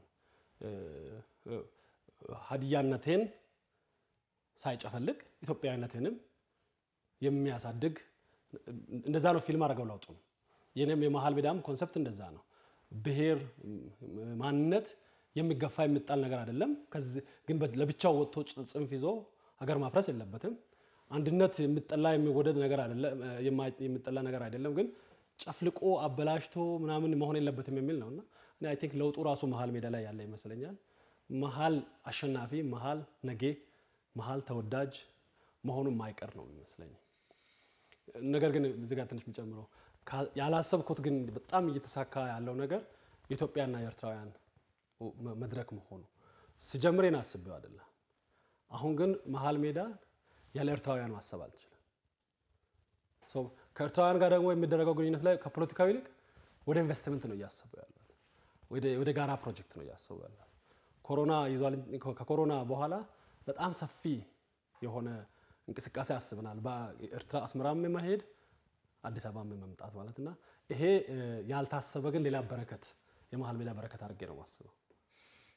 ሀዲያነቴን ሳይጨፈልቅ ኢትዮጵያዊነቴንም የሚያሳድግ እንደዛ ነው ፊልም አድርገው ለውጡ ነው። የኔም የመሀል ሜዳም ኮንሰፕት እንደዛ ነው። ብሔር ማንነት የሚገፋ የሚጣል ነገር አይደለም። ግን ለብቻው ወጥቶ ጽንፍ ይዞ ሀገር ማፍረስ የለበትም። አንድነት የሚጠላ የሚወደድ ነገር አይደለም፣ የሚጠላ ነገር አይደለም። ግን ጨፍልቆ አበላሽቶ ምናምን መሆን የለበትም የሚል ነው እና እኔ አይ ቲንክ ለውጡ ራሱ መሀል ሜዳ ላይ ያለ ይመስለኛል። መሀል አሸናፊ፣ መሀል ነጌ፣ መሀል ተወዳጅ መሆኑ የማይቀር ነው የሚመስለኝ። ነገር ግን እዚህ ጋር ትንሽ የሚጨምረው ያላሰብኩት ግን በጣም እየተሳካ ያለው ነገር የኢትዮጵያና የኤርትራውያን መድረክ መሆኑ ስጀምር ና አስቤው አይደለም። አሁን ግን መሀል ሜዳ ያለ ኤርትራውያን ማሰብ አልችልም። ከኤርትራውያን ጋር ደግሞ የሚደረገው ግንኙነት ላይ ከፖለቲካዊ ይልቅ ወደ ኢንቨስትመንት ነው እያሰቡ ያሉት፣ ወደ ጋራ ፕሮጀክት ነው እያሰቡ ያሉት። ኮሮና ይዟል። ከኮሮና በኋላ በጣም ሰፊ የሆነ እንቅስቃሴ አስበናል። በኤርትራ አስመራም የመሄድ አዲስ አበባ መምጣት ማለት እና ይሄ ያልታሰበ ግን ሌላ በረከት የመሀል ሜዳ በረከት አድርጌ ነው ማስበው።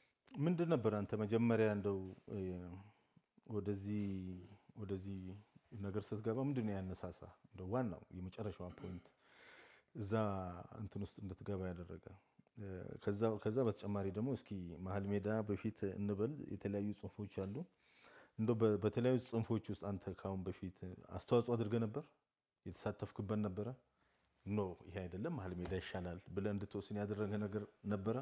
ምንድን ነበር አንተ መጀመሪያ እንደው ወደዚህ ወደዚህ ነገር ስትገባ ምንድን ነው ያነሳሳ እንደ ዋናው የመጨረሻዋ ፖይንት እዛ እንትን ውስጥ እንድትገባ ያደረገ? ከዛ በተጨማሪ ደግሞ እስኪ መሀል ሜዳ በፊት እንበል የተለያዩ ጽንፎች አሉ። እንደ በተለያዩ ጽንፎች ውስጥ አንተ ከአሁን በፊት አስተዋጽኦ አድርገህ ነበር? የተሳተፍክበት ነበረ? ኖ ይሄ አይደለም መሀል ሜዳ ይሻላል ብለህ እንድትወስን ያደረገ ነገር ነበረ?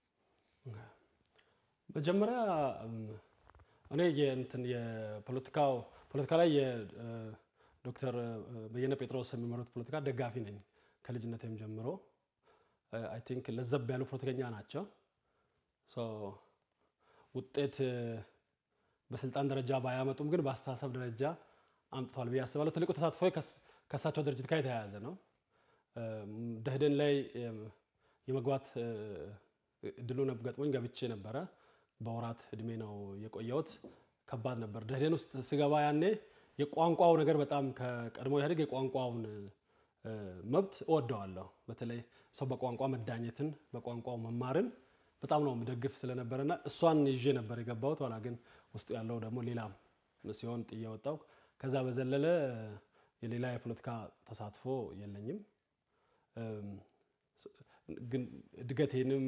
መጀመሪያ እኔ የእንትን የፖለቲካው ፖለቲካ ላይ የዶክተር በየነ ጴጥሮስ የሚመሩት ፖለቲካ ደጋፊ ነኝ ከልጅነቴም ጀምሮ። አይ ቲንክ ለዘብ ያሉ ፖለቲከኛ ናቸው። ውጤት በስልጣን ደረጃ ባያመጡም ግን በአስተሳሰብ ደረጃ አምጥቷል ብዬ አስባለሁ። ትልቁ ተሳትፎ ከእሳቸው ድርጅት ጋር የተያያዘ ነው። ደህደን ላይ የመግባት እድሉ ገጥሞኝ ገብቼ ነበረ። በወራት እድሜ ነው የቆየሁት። ከባድ ነበር። ደህደን ውስጥ ስገባ ያኔ የቋንቋው ነገር በጣም ከቀድሞ ኢህአዴግ የቋንቋውን መብት እወደዋለሁ። በተለይ ሰው በቋንቋ መዳኘትን በቋንቋው መማርን በጣም ነው የምደግፍ ስለነበረና እሷን ይዤ ነበር የገባሁት። ኋላ ግን ውስጡ ያለው ደግሞ ሌላ ሲሆን ጥዬ ወጣሁ። ከዛ በዘለለ የሌላ የፖለቲካ ተሳትፎ የለኝም። ግን እድገቴንም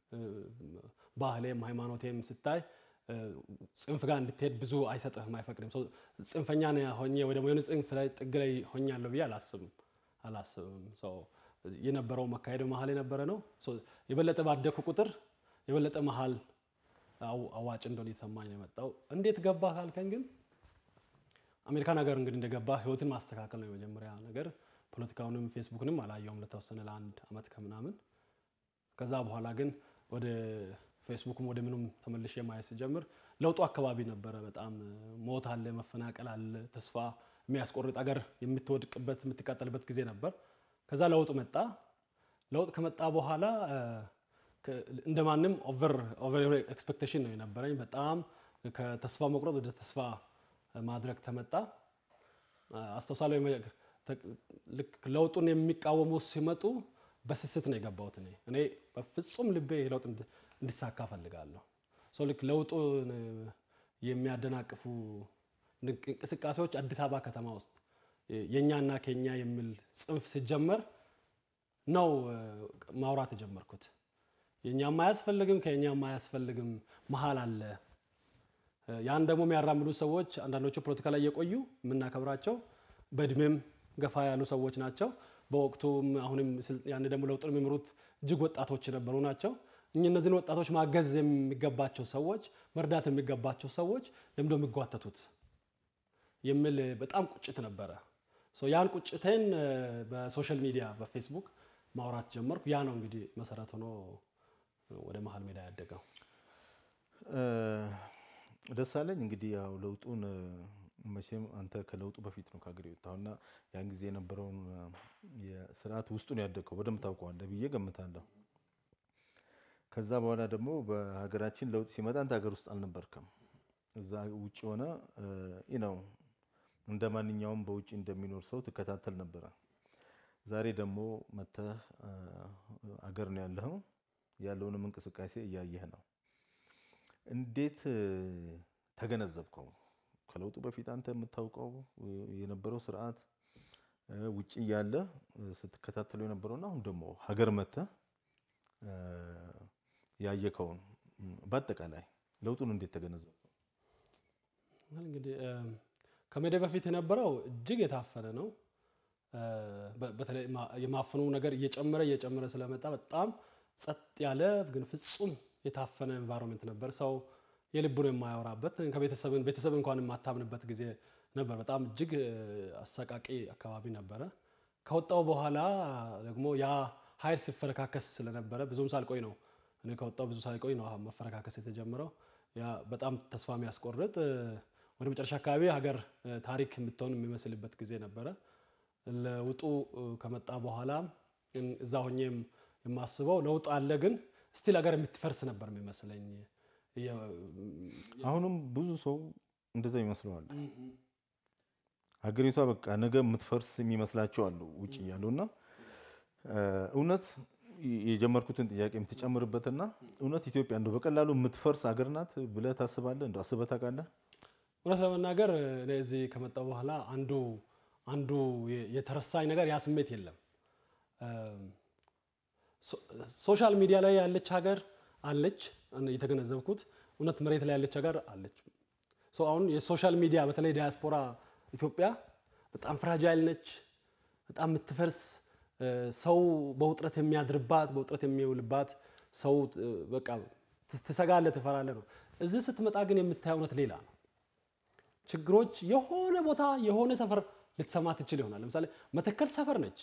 ባህሌም ሃይማኖቴም ስታይ ጽንፍ ጋር እንድትሄድ ብዙ አይሰጥህም፣ አይፈቅድም። ጽንፈኛ ሆኜ ወይ ደግሞ የሆነ ጽንፍ ላይ ጥግ ላይ ሆኛለሁ ብዬ አላስብም አላስብም። የነበረው መካሄድ መሀል የነበረ ነው። የበለጠ ባደኩ ቁጥር የበለጠ መሀል አዋጭ እንደሆነ የተሰማኝ ነው የመጣው። እንዴት ገባ ካልከኝ ግን አሜሪካን ሀገር እንግዲህ እንደገባ ህይወትን ማስተካከል ነው የመጀመሪያ ነገር። ፖለቲካውንም ፌስቡክንም አላየውም ለተወሰነ ለአንድ አመት ከምናምን። ከዛ በኋላ ግን ወደ ፌስቡክም ወደ ምኑም ተመልሼ ማየት ስጀምር ለውጡ አካባቢ ነበረ። በጣም ሞት አለ፣ መፈናቀል አለ፣ ተስፋ የሚያስቆርጥ አገር የምትወድቅበት የምትቃጠልበት ጊዜ ነበር። ከዛ ለውጥ መጣ። ለውጥ ከመጣ በኋላ እንደማንም ኦቨር የሆነ ኤክስፔክቴሽን ነው የነበረኝ። በጣም ከተስፋ መቁረጥ ወደ ተስፋ ማድረግ ተመጣ። አስተውሳለሁ ልክ ለውጡን የሚቃወሙ ሲመጡ በስስት ነው የገባሁት። እኔ እኔ በፍጹም ልቤ ለውጥ እንዲሳካ ፈልጋለሁ። ሰው ልክ ለውጡን የሚያደናቅፉ እንቅስቃሴዎች አዲስ አበባ ከተማ ውስጥ የእኛና ከኛ የሚል ጽንፍ ሲጀመር ነው ማውራት የጀመርኩት። የእኛም አያስፈልግም ከእኛም አያስፈልግም መሀል አለ። ያን ደግሞ የሚያራምዱ ሰዎች አንዳንዶቹ ፖለቲካ ላይ የቆዩ የምናከብራቸው በእድሜም ገፋ ያሉ ሰዎች ናቸው። በወቅቱም አሁንም ያን ደግሞ ለውጥን የሚመሩት እጅግ ወጣቶች የነበሩ ናቸው። እኚህ እነዚህን ወጣቶች ማገዝ የሚገባቸው ሰዎች፣ መርዳት የሚገባቸው ሰዎች ለምንድን ነው የሚጓተቱት የሚል በጣም ቁጭት ነበረ። ያን ቁጭቴን በሶሻል ሚዲያ በፌስቡክ ማውራት ጀመርኩ። ያ ነው እንግዲህ መሰረት ሆኖ ወደ መሀል ሜዳ ያደገው። ደሳለኝ እንግዲህ ያው ለውጡን መቼም አንተ ከለውጡ በፊት ነው ከሀገር የወጣውና ያን ጊዜ የነበረውን የስርዓት ውስጡን ያደግከው በደንብ ታውቀዋለህ ብዬ ገምታለሁ። ከዛ በኋላ ደግሞ በሀገራችን ለውጥ ሲመጣ አንተ ሀገር ውስጥ አልነበርክም። እዛ ውጭ ሆነ ነው እንደ ማንኛውም በውጭ እንደሚኖር ሰው ትከታተል ነበረ። ዛሬ ደግሞ መተህ አገር ነው ያለኸው፣ ያለውንም እንቅስቃሴ እያየህ ነው። እንዴት ተገነዘብከው? ከለውጡ በፊት አንተ የምታውቀው የነበረው ስርዓት ውጭ እያለ ስትከታተለው የነበረውና አሁን ደግሞ ሀገር መተህ ያየከውን በአጠቃላይ ለውጡን እንዴት ተገነዘብከው? እንግዲህ ከመሄዴ በፊት የነበረው እጅግ የታፈነ ነው። በተለይ የማፈኑ ነገር እየጨመረ እየጨመረ ስለመጣ በጣም ጸጥ ያለ ግን ፍጹም የታፈነ ኤንቫይሮንመንት ነበር። ሰው የልቡን የማያወራበት ከቤተሰብን ቤተሰብ እንኳን የማታምንበት ጊዜ ነበር። በጣም እጅግ አሰቃቂ አካባቢ ነበረ። ከወጣው በኋላ ደግሞ ያ ኃይል ሲፈረካከስ ስለነበረ ብዙም ሳልቆይ ነው እኔ ከወጣው ብዙ ሳልቆይ ነው መፈረካከስ የተጀመረው። ያ በጣም ተስፋ የሚያስቆርጥ ወደ መጨረሻ አካባቢ ሀገር ታሪክ የምትሆን የሚመስልበት ጊዜ ነበረ። ለውጡ ከመጣ በኋላ እዛ ሆኜም የማስበው ለውጥ አለ፣ ግን ስቲል ሀገር የምትፈርስ ነበር የሚመስለኝ። አሁንም ብዙ ሰው እንደዛ ይመስለዋል። ሀገሪቷ በቃ ነገ የምትፈርስ የሚመስላቸው አሉ ውጭ እያሉ እና እውነት የጀመርኩትን ጥያቄ የምትጨምርበትና እውነት ኢትዮጵያ እንደው በቀላሉ የምትፈርስ ሀገር ናት ብለህ ታስባለህ? እንደው አስበህ ታውቃለህ? እውነት ለመናገር እኔ እዚህ ከመጣሁ በኋላ አንዱ አንዱ የተረሳኝ ነገር ያ ስሜት የለም። ሶሻል ሚዲያ ላይ ያለች ሀገር አለች የተገነዘብኩት፣ እውነት መሬት ላይ ያለች ሀገር አለች። አሁን የሶሻል ሚዲያ በተለይ ዲያስፖራ ኢትዮጵያ በጣም ፍራጃይል ነች፣ በጣም የምትፈርስ ሰው በውጥረት የሚያድርባት በውጥረት የሚውልባት ሰው በቃ ትሰጋለህ፣ ትፈራለህ ነው። እዚህ ስትመጣ ግን የምታየው እውነት ሌላ ነው። ችግሮች የሆነ ቦታ የሆነ ሰፈር ልትሰማ ትችል ይሆናል። ለምሳሌ መተከል ሰፈር ነች፣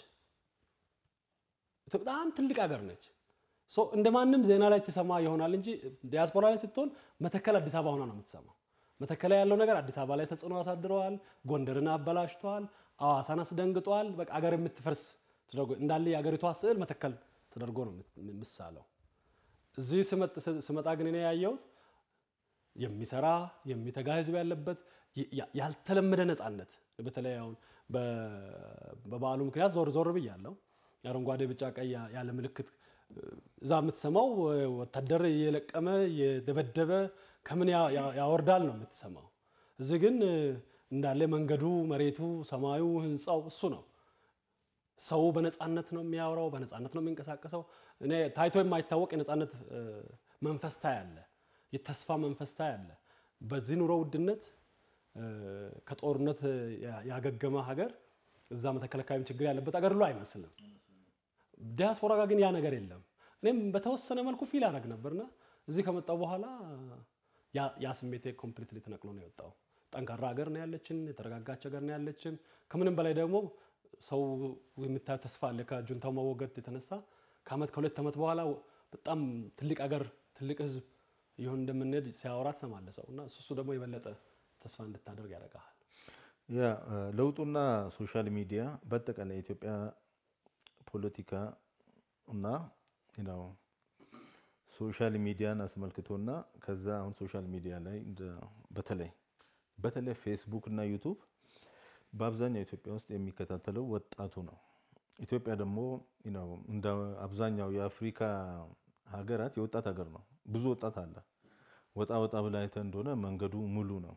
በጣም ትልቅ ሀገር ነች። እንደ ማንም ዜና ላይ ትሰማ ይሆናል እንጂ ዲያስፖራ ላይ ስትሆን መተከል አዲስ አበባ ሆና ነው የምትሰማው። መተከል ላይ ያለው ነገር አዲስ አበባ ላይ ተጽዕኖ አሳድረዋል። ጎንደርን አበላሽተዋል። አዋሳን አስደንግጧል። በቃ ሀገር የምትፈርስ ተደርጎ እንዳለ የሀገሪቷ ስዕል መተከል ተደርጎ ነው የምሳለው። እዚህ ስመጣ ግን እኔ ያየሁት የሚሰራ የሚተጋ ህዝብ ያለበት ያልተለመደ ነፃነት፣ በተለይ አሁን በበዓሉ ምክንያት ዞር ዞር ብያለሁ። አረንጓዴ፣ ቢጫ፣ ቀይ ያለ ምልክት እዛ የምትሰማው ወታደር እየለቀመ እየደበደበ ከምን ያወርዳል ነው የምትሰማው። እዚህ ግን እንዳለ መንገዱ፣ መሬቱ፣ ሰማዩ፣ ህንፃው እሱ ነው። ሰው በነፃነት ነው የሚያወራው፣ በነፃነት ነው የሚንቀሳቀሰው። እኔ ታይቶ የማይታወቅ የነፃነት መንፈስ ታያለ፣ የተስፋ መንፈስ ታያለ። በዚህ ኑሮ ውድነት ከጦርነት ያገገመ ሀገር እዛ መተከል አካባቢ ችግር ያለበት ሀገር ሁሉ አይመስልም። ዲያስፖራ ጋር ግን ያ ነገር የለም። እኔም በተወሰነ መልኩ ፊል አደረግ ነበርና እዚህ ከመጣው በኋላ ያ ስሜቴ ኮምፕሊትሊ ተነቅሎ ነው የወጣው። ጠንካራ ሀገር ነው ያለችን፣ የተረጋጋች ሀገር ነው ያለችን። ከምንም በላይ ደግሞ ሰው የምታየው ተስፋ አለ። ከጁንታው መወገድ የተነሳ ከአመት ከሁለት ዓመት በኋላ በጣም ትልቅ ሀገር ትልቅ ህዝብ ይሁን እንደምንሄድ ሲያወራ ትሰማለህ ሰው እና እሱ ደግሞ የበለጠ ተስፋ እንድታደርግ ያደርግሃል። ያ ለውጡና ሶሻል ሚዲያ በአጠቃላይ የኢትዮጵያ ፖለቲካ እና ነው ሶሻል ሚዲያን አስመልክቶና ከዛ አሁን ሶሻል ሚዲያ ላይ በተለይ በተለይ ፌስቡክ እና ዩቱብ በአብዛኛው ኢትዮጵያ ውስጥ የሚከታተለው ወጣቱ ነው። ኢትዮጵያ ደግሞ እንደ አብዛኛው የአፍሪካ ሀገራት የወጣት ሀገር ነው። ብዙ ወጣት አለ። ወጣ ወጣ ብላ አይተህ እንደሆነ መንገዱ ሙሉ ነው።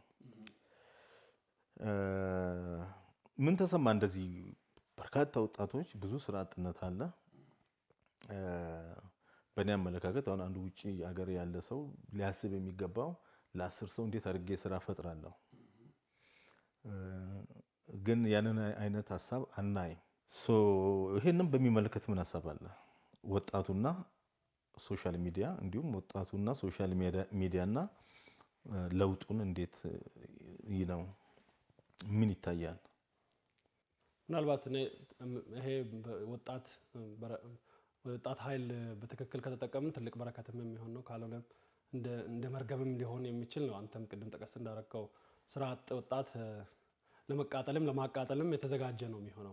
ምን ተሰማ? እንደዚህ በርካታ ወጣቶች፣ ብዙ ስራ አጥነት አለ። በእኔ አመለካከት አሁን አንዱ ውጭ ሀገር ያለ ሰው ሊያስብ የሚገባው ለአስር ሰው እንዴት አድርጌ ስራ ፈጥራለሁ ግን ያንን አይነት ሀሳብ አናይም። ይሄንም በሚመለከት ምን ሀሳብ አለ? ወጣቱና ሶሻል ሚዲያ እንዲሁም ወጣቱና ሶሻል ሚዲያና ለውጡን እንዴት ነው ምን ይታያል? ምናልባት ይሄ ወጣት ወጣት ኃይል በትክክል ከተጠቀምን ትልቅ በረከትም የሚሆን ነው። ካልሆነም እንደ መርገብም ሊሆን የሚችል ነው። አንተም ቅድም ጠቀስ እንዳረከው ስራ አጥ ወጣት ለመቃጠልም ለማቃጠልም የተዘጋጀ ነው የሚሆነው።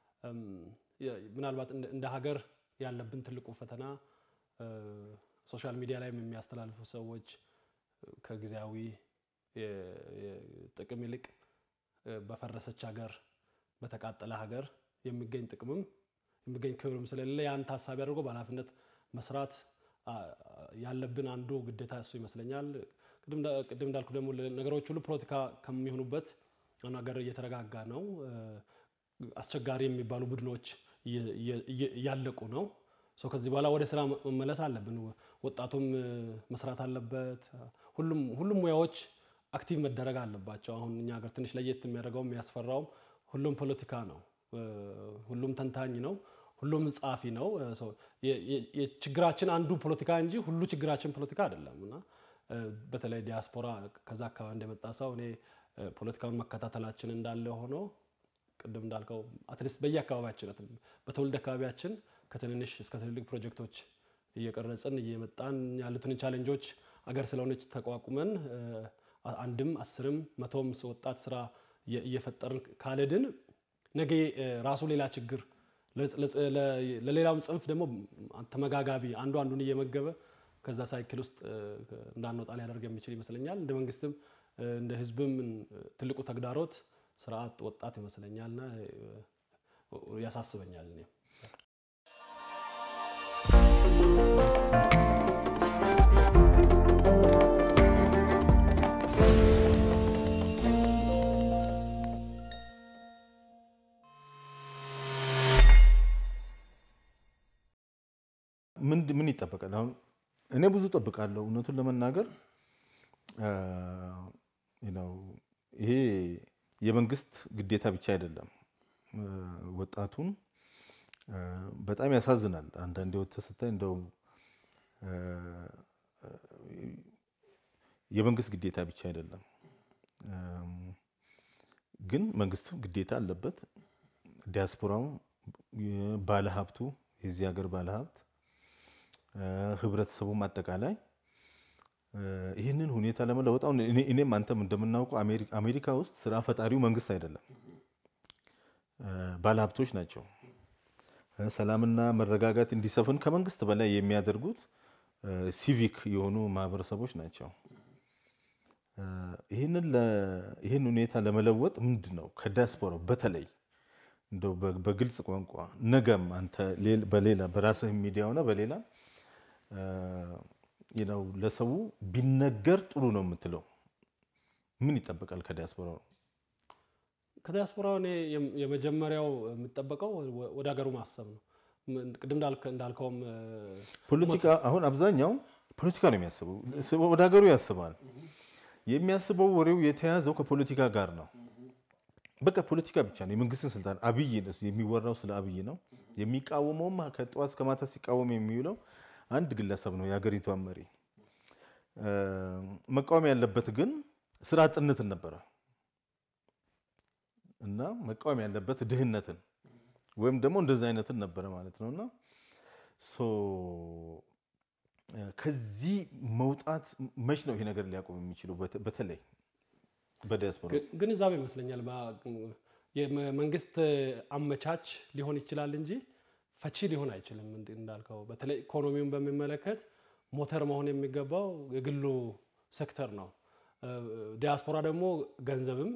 ምናልባት እንደ ሀገር ያለብን ትልቁ ፈተና ሶሻል ሚዲያ ላይም የሚያስተላልፉ ሰዎች ከጊዜያዊ ጥቅም ይልቅ በፈረሰች ሀገር፣ በተቃጠለ ሀገር የሚገኝ ጥቅምም የሚገኝ ክብርም ስለሌለ ያን ታሳቢ አድርጎ በኃላፊነት መስራት ያለብን አንዱ ግዴታ እሱ ይመስለኛል። ቅድም እንዳልኩ ደግሞ ነገሮች ሁሉ ፖለቲካ ከሚሆኑበት ሀገር እየተረጋጋ ነው። አስቸጋሪ የሚባሉ ቡድኖች እያለቁ ነው። ከዚህ በኋላ ወደ ስራ መመለስ አለብን። ወጣቱም መስራት አለበት። ሁሉም ሙያዎች አክቲቭ መደረግ አለባቸው። አሁን እኛ ሀገር ትንሽ ለየት የሚያደርገው የሚያስፈራውም ሁሉም ፖለቲካ ነው። ሁሉም ተንታኝ ነው። ሁሉም ጸሐፊ ነው። የችግራችን አንዱ ፖለቲካ እንጂ ሁሉ ችግራችን ፖለቲካ አይደለም እና በተለይ ዲያስፖራ ከዛ አካባቢ እንደመጣ ሰው እኔ ፖለቲካውን መከታተላችን እንዳለ ሆኖ ቅድም እንዳልከው አትሊስት በየአካባቢያችን በትውልድ አካባቢያችን ከትንንሽ እስከ ትልልቅ ፕሮጀክቶች እየቀረጽን እየመጣን ያሉትን ቻሌንጆች አገር ስለሆነች ተቋቁመን አንድም አስርም መቶም ወጣት ስራ እየፈጠርን ካልሄድን ነገ ራሱ ሌላ ችግር ለሌላውም ጽንፍ ደግሞ ተመጋጋቢ አንዱ አንዱን እየመገበ ከዛ ሳይክል ውስጥ እንዳንወጣ ሊያደርግ የሚችል ይመስለኛል። እንደ መንግስትም እንደ ህዝብም ትልቁ ተግዳሮት ስራ አጥ ወጣት ይመስለኛልና ያሳስበኛል እኔ ምን ይጠበቃል? አሁን እኔ ብዙ ጠብቃለሁ እውነቱን ለመናገር ይሄ የመንግስት ግዴታ ብቻ አይደለም። ወጣቱን በጣም ያሳዝናል። አንዳንዴ ወጥተህ ስታይ እንደው የመንግስት ግዴታ ብቻ አይደለም፣ ግን መንግስትም ግዴታ አለበት። ዲያስፖራው፣ ባለሀብቱ፣ የዚህ ሀገር ባለሀብት፣ ህብረተሰቡም አጠቃላይ ይህንን ሁኔታ ለመለወጥ አሁን እኔም አንተም እንደምናውቀው አሜሪካ ውስጥ ስራ ፈጣሪው መንግስት አይደለም፣ ባለሀብቶች ናቸው። ሰላምና መረጋጋት እንዲሰፍን ከመንግስት በላይ የሚያደርጉት ሲቪክ የሆኑ ማህበረሰቦች ናቸው። ይህን ሁኔታ ለመለወጥ ምንድን ነው ከዲያስፖራው በተለይ እንደው በግልጽ ቋንቋ ነገም አንተ በሌላ በራስህ ሚዲያ ሆነ በሌላ ነው ለሰው ቢነገር ጥሩ ነው የምትለው ምን ይጠበቃል ከዲያስፖራው? ከዲያስፖራው እኔ የመጀመሪያው የሚጠበቀው ወደ ሀገሩ ማሰብ ነው። ቅድም እንዳልከውም ፖለቲካ አሁን አብዛኛው ፖለቲካ ነው የሚያስበው፣ ወደ ሀገሩ ያስባል። የሚያስበው ወሬው የተያዘው ከፖለቲካ ጋር ነው። በቃ ፖለቲካ ብቻ ነው። የመንግስትን ስልጣን አብይ የሚወራው ስለ አብይ ነው። የሚቃወመውም ከጠዋት እስከ ማታ ሲቃወም የሚውለው አንድ ግለሰብ ነው፣ የሀገሪቷን መሪ። መቃወም ያለበት ግን ስራ አጥነትን ነበረ እና መቃወም ያለበት ድህነትን ወይም ደግሞ እንደዚህ አይነትን ነበረ ማለት ነው። እና ከዚህ መውጣት መች ነው ይሄ ነገር ሊያቆም የሚችለው? በተለይ በዲያስፖራ ግንዛቤ ይመስለኛል። የመንግስት አመቻች ሊሆን ይችላል እንጂ ፈቺ ሊሆን አይችልም። እንዳልከው በተለይ ኢኮኖሚውን በሚመለከት ሞተር መሆን የሚገባው የግሉ ሴክተር ነው። ዲያስፖራ ደግሞ ገንዘብም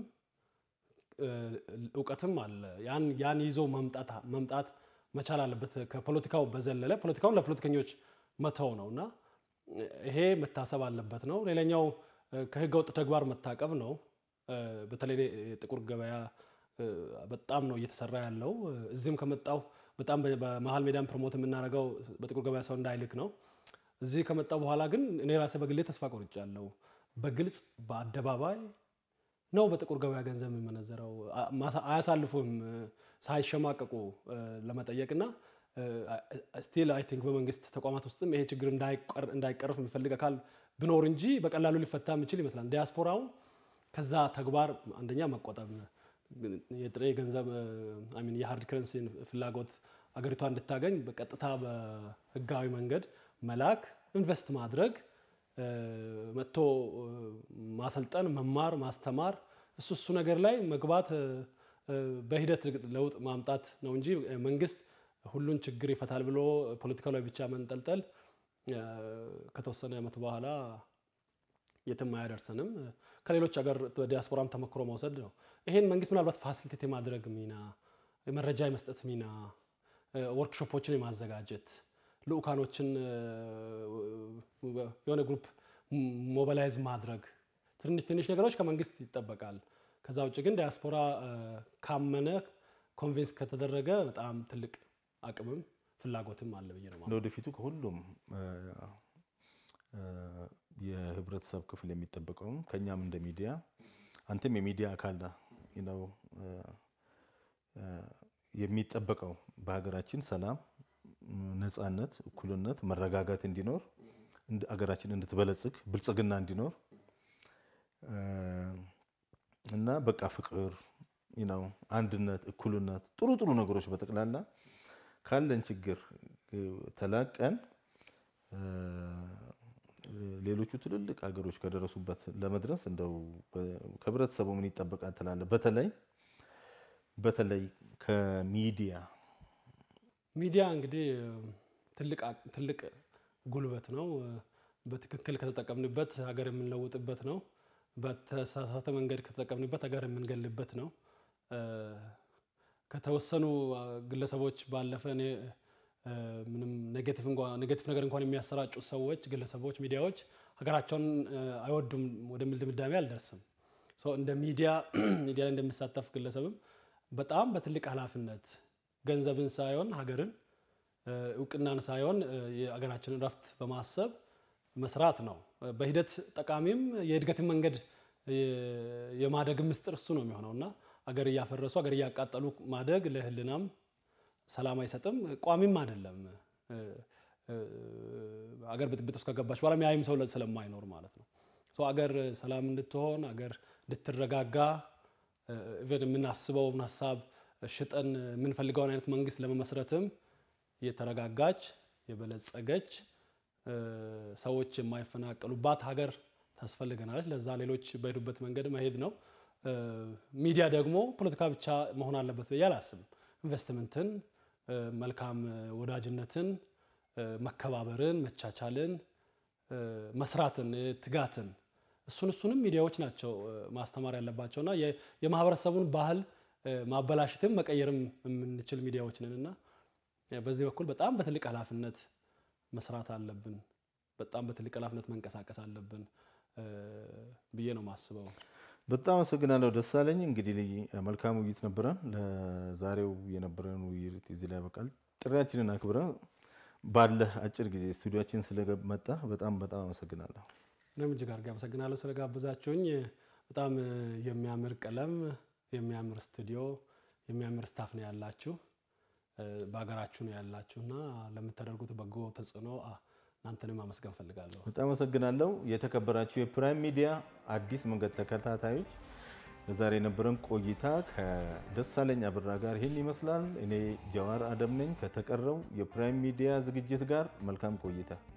እውቀትም አለ። ያን ይዞ መምጣት መቻል አለበት። ከፖለቲካው በዘለለ ፖለቲካውን ለፖለቲከኞች መተው ነው እና ይሄ መታሰብ አለበት ነው። ሌላኛው ከህገ ወጥ ተግባር መታቀብ ነው። በተለይ የጥቁር ገበያ በጣም ነው እየተሰራ ያለው። እዚህም ከመጣው በጣም በመሀል ሜዳን ፕሮሞት የምናደርገው በጥቁር ገበያ ሰው እንዳይልክ ነው። እዚህ ከመጣው በኋላ ግን እኔ ራሴ በግሌ ተስፋ ቆርጫለሁ። በግልጽ በአደባባይ ነው በጥቁር ገበያ ገንዘብ የሚመነዘረው። አያሳልፉም ሳይሸማቀቁ ለመጠየቅና ስቲል አይ ቲንክ በመንግስት ተቋማት ውስጥም ይሄ ችግር እንዳይቀረፍ የሚፈልግ አካል ብኖር እንጂ በቀላሉ ሊፈታ የሚችል ይመስላል። ዲያስፖራው ከዛ ተግባር አንደኛ መቆጠብ፣ የጥሬ ገንዘብ ሚን የሀርድ ከረንሲን ፍላጎት አገሪቷ እንድታገኝ በቀጥታ በህጋዊ መንገድ መላክ፣ ኢንቨስት ማድረግ፣ መጥቶ ማሰልጠን፣ መማር፣ ማስተማር እሱ እሱ ነገር ላይ መግባት በሂደት ለውጥ ማምጣት ነው እንጂ መንግስት ሁሉን ችግር ይፈታል ብሎ ፖለቲካው ላይ ብቻ መንጠልጠል ከተወሰነ ዓመት በኋላ የትም አያደርሰንም። ከሌሎች ሀገር በዲያስፖራም ተሞክሮ መውሰድ ነው። ይሄን መንግስት ምናልባት ፋሲሊቴት የማድረግ ሚና፣ መረጃ የመስጠት ሚና፣ ወርክሾፖችን የማዘጋጀት ልኡካኖችን የሆነ ግሩፕ ሞባላይዝ ማድረግ ትንሽ ትንሽ ነገሮች ከመንግስት ይጠበቃል። ከዛ ውጭ ግን ዲያስፖራ ካመነ ኮንቪንስ ከተደረገ በጣም ትልቅ አቅምም ፍላጎትም አለ ብዬ ነው። ለወደፊቱ ከሁሉም የህብረተሰብ ክፍል የሚጠበቀውም ከኛም እንደ ሚዲያ አንተም የሚዲያ አካል ነው የሚጠበቀው በሀገራችን ሰላም፣ ነፃነት፣ እኩልነት፣ መረጋጋት እንዲኖር አገራችን እንድትበለጽግ ብልጽግና እንዲኖር እና በቃ ፍቅር ነው አንድነት፣ እኩልነት፣ ጥሩ ጥሩ ነገሮች በጠቅላላ ካለን ችግር ተላቀን ሌሎቹ ትልልቅ ሀገሮች ከደረሱበት ለመድረስ እንደው ከህብረተሰቡ ምን ይጠበቃል ትላለህ? በተለይ በተለይ ከሚዲያ ሚዲያ እንግዲህ ትልቅ ጉልበት ነው። በትክክል ከተጠቀምንበት ሀገር የምንለውጥበት ነው። በተሳሳተ መንገድ ከተጠቀምንበት ሀገር የምንገልበት ነው። ከተወሰኑ ግለሰቦች ባለፈ እኔ ምንም ኔጌቲቭ ነገር እንኳን የሚያሰራጩ ሰዎች፣ ግለሰቦች፣ ሚዲያዎች ሀገራቸውን አይወዱም ወደሚል ድምዳሜ አልደርስም። እንደ ሚዲያ ሚዲያ ላይ እንደሚሳተፍ ግለሰብም በጣም በትልቅ ኃላፊነት ገንዘብን ሳይሆን ሀገርን እውቅናን ሳይሆን የአገራችንን ረፍት በማሰብ መስራት ነው። በሂደት ጠቃሚም የእድገትን መንገድ የማደግ ምስጢር እሱ ነው የሚሆነው እና አገር እያፈረሱ አገር እያቃጠሉ ማደግ ለሕልናም ሰላም አይሰጥም፣ ቋሚም አይደለም። አገር ብጥብጥ ውስጥ ከገባች በኋላ የሚያይም ሰው ስለማይኖር ማለት ነው። አገር ሰላም እንድትሆን አገር እንድትረጋጋ ኢቨን የምናስበውን ሀሳብ ሽጠን የምንፈልገውን አይነት መንግስት ለመመስረትም የተረጋጋች የበለጸገች ሰዎች የማይፈናቀሉባት ሀገር ታስፈልገናለች። ለዛ ሌሎች በሄዱበት መንገድ መሄድ ነው። ሚዲያ ደግሞ ፖለቲካ ብቻ መሆን አለበት ብዬ አላስብም። ኢንቨስትመንትን፣ መልካም ወዳጅነትን፣ መከባበርን፣ መቻቻልን፣ መስራትን፣ ትጋትን እሱን እሱንም ሚዲያዎች ናቸው ማስተማር ያለባቸውና የማህበረሰቡን ባህል ማበላሸትም መቀየርም የምንችል ሚዲያዎች ነን እና በዚህ በኩል በጣም በትልቅ ኃላፊነት መስራት አለብን። በጣም በትልቅ ኃላፊነት መንቀሳቀስ አለብን ብዬ ነው የማስበው። በጣም አመሰግናለሁ ደሳለኝ። እንግዲህ መልካም ውይይት ነበረን። ለዛሬው የነበረን ውይይት እዚህ ላይ ያበቃል። ጥሪያችንን አክብረን ባለህ አጭር ጊዜ ስቱዲዮችን ስለመጣ በጣም በጣም አመሰግናለሁ። እኔም እጅግ አድርጌ አመሰግናለሁ ስለጋበዛችሁኝ። በጣም የሚያምር ቀለም፣ የሚያምር ስቱዲዮ፣ የሚያምር ስታፍ ነው ያላችሁ በሀገራችሁ ነው ያላችሁ እና ለምታደርጉት በጎ ተጽዕኖ እናንተንም አመስገን ፈልጋለሁ። በጣም አመሰግናለሁ። የተከበራችሁ የፕራይም ሚዲያ አዲስ መንገድ ተከታታዮች ለዛሬ የነበረን ቆይታ ከደሳለኝ አብራ ጋር ይህን ይመስላል። እኔ ጀዋር አደም ነኝ። ከተቀረው የፕራይም ሚዲያ ዝግጅት ጋር መልካም ቆይታ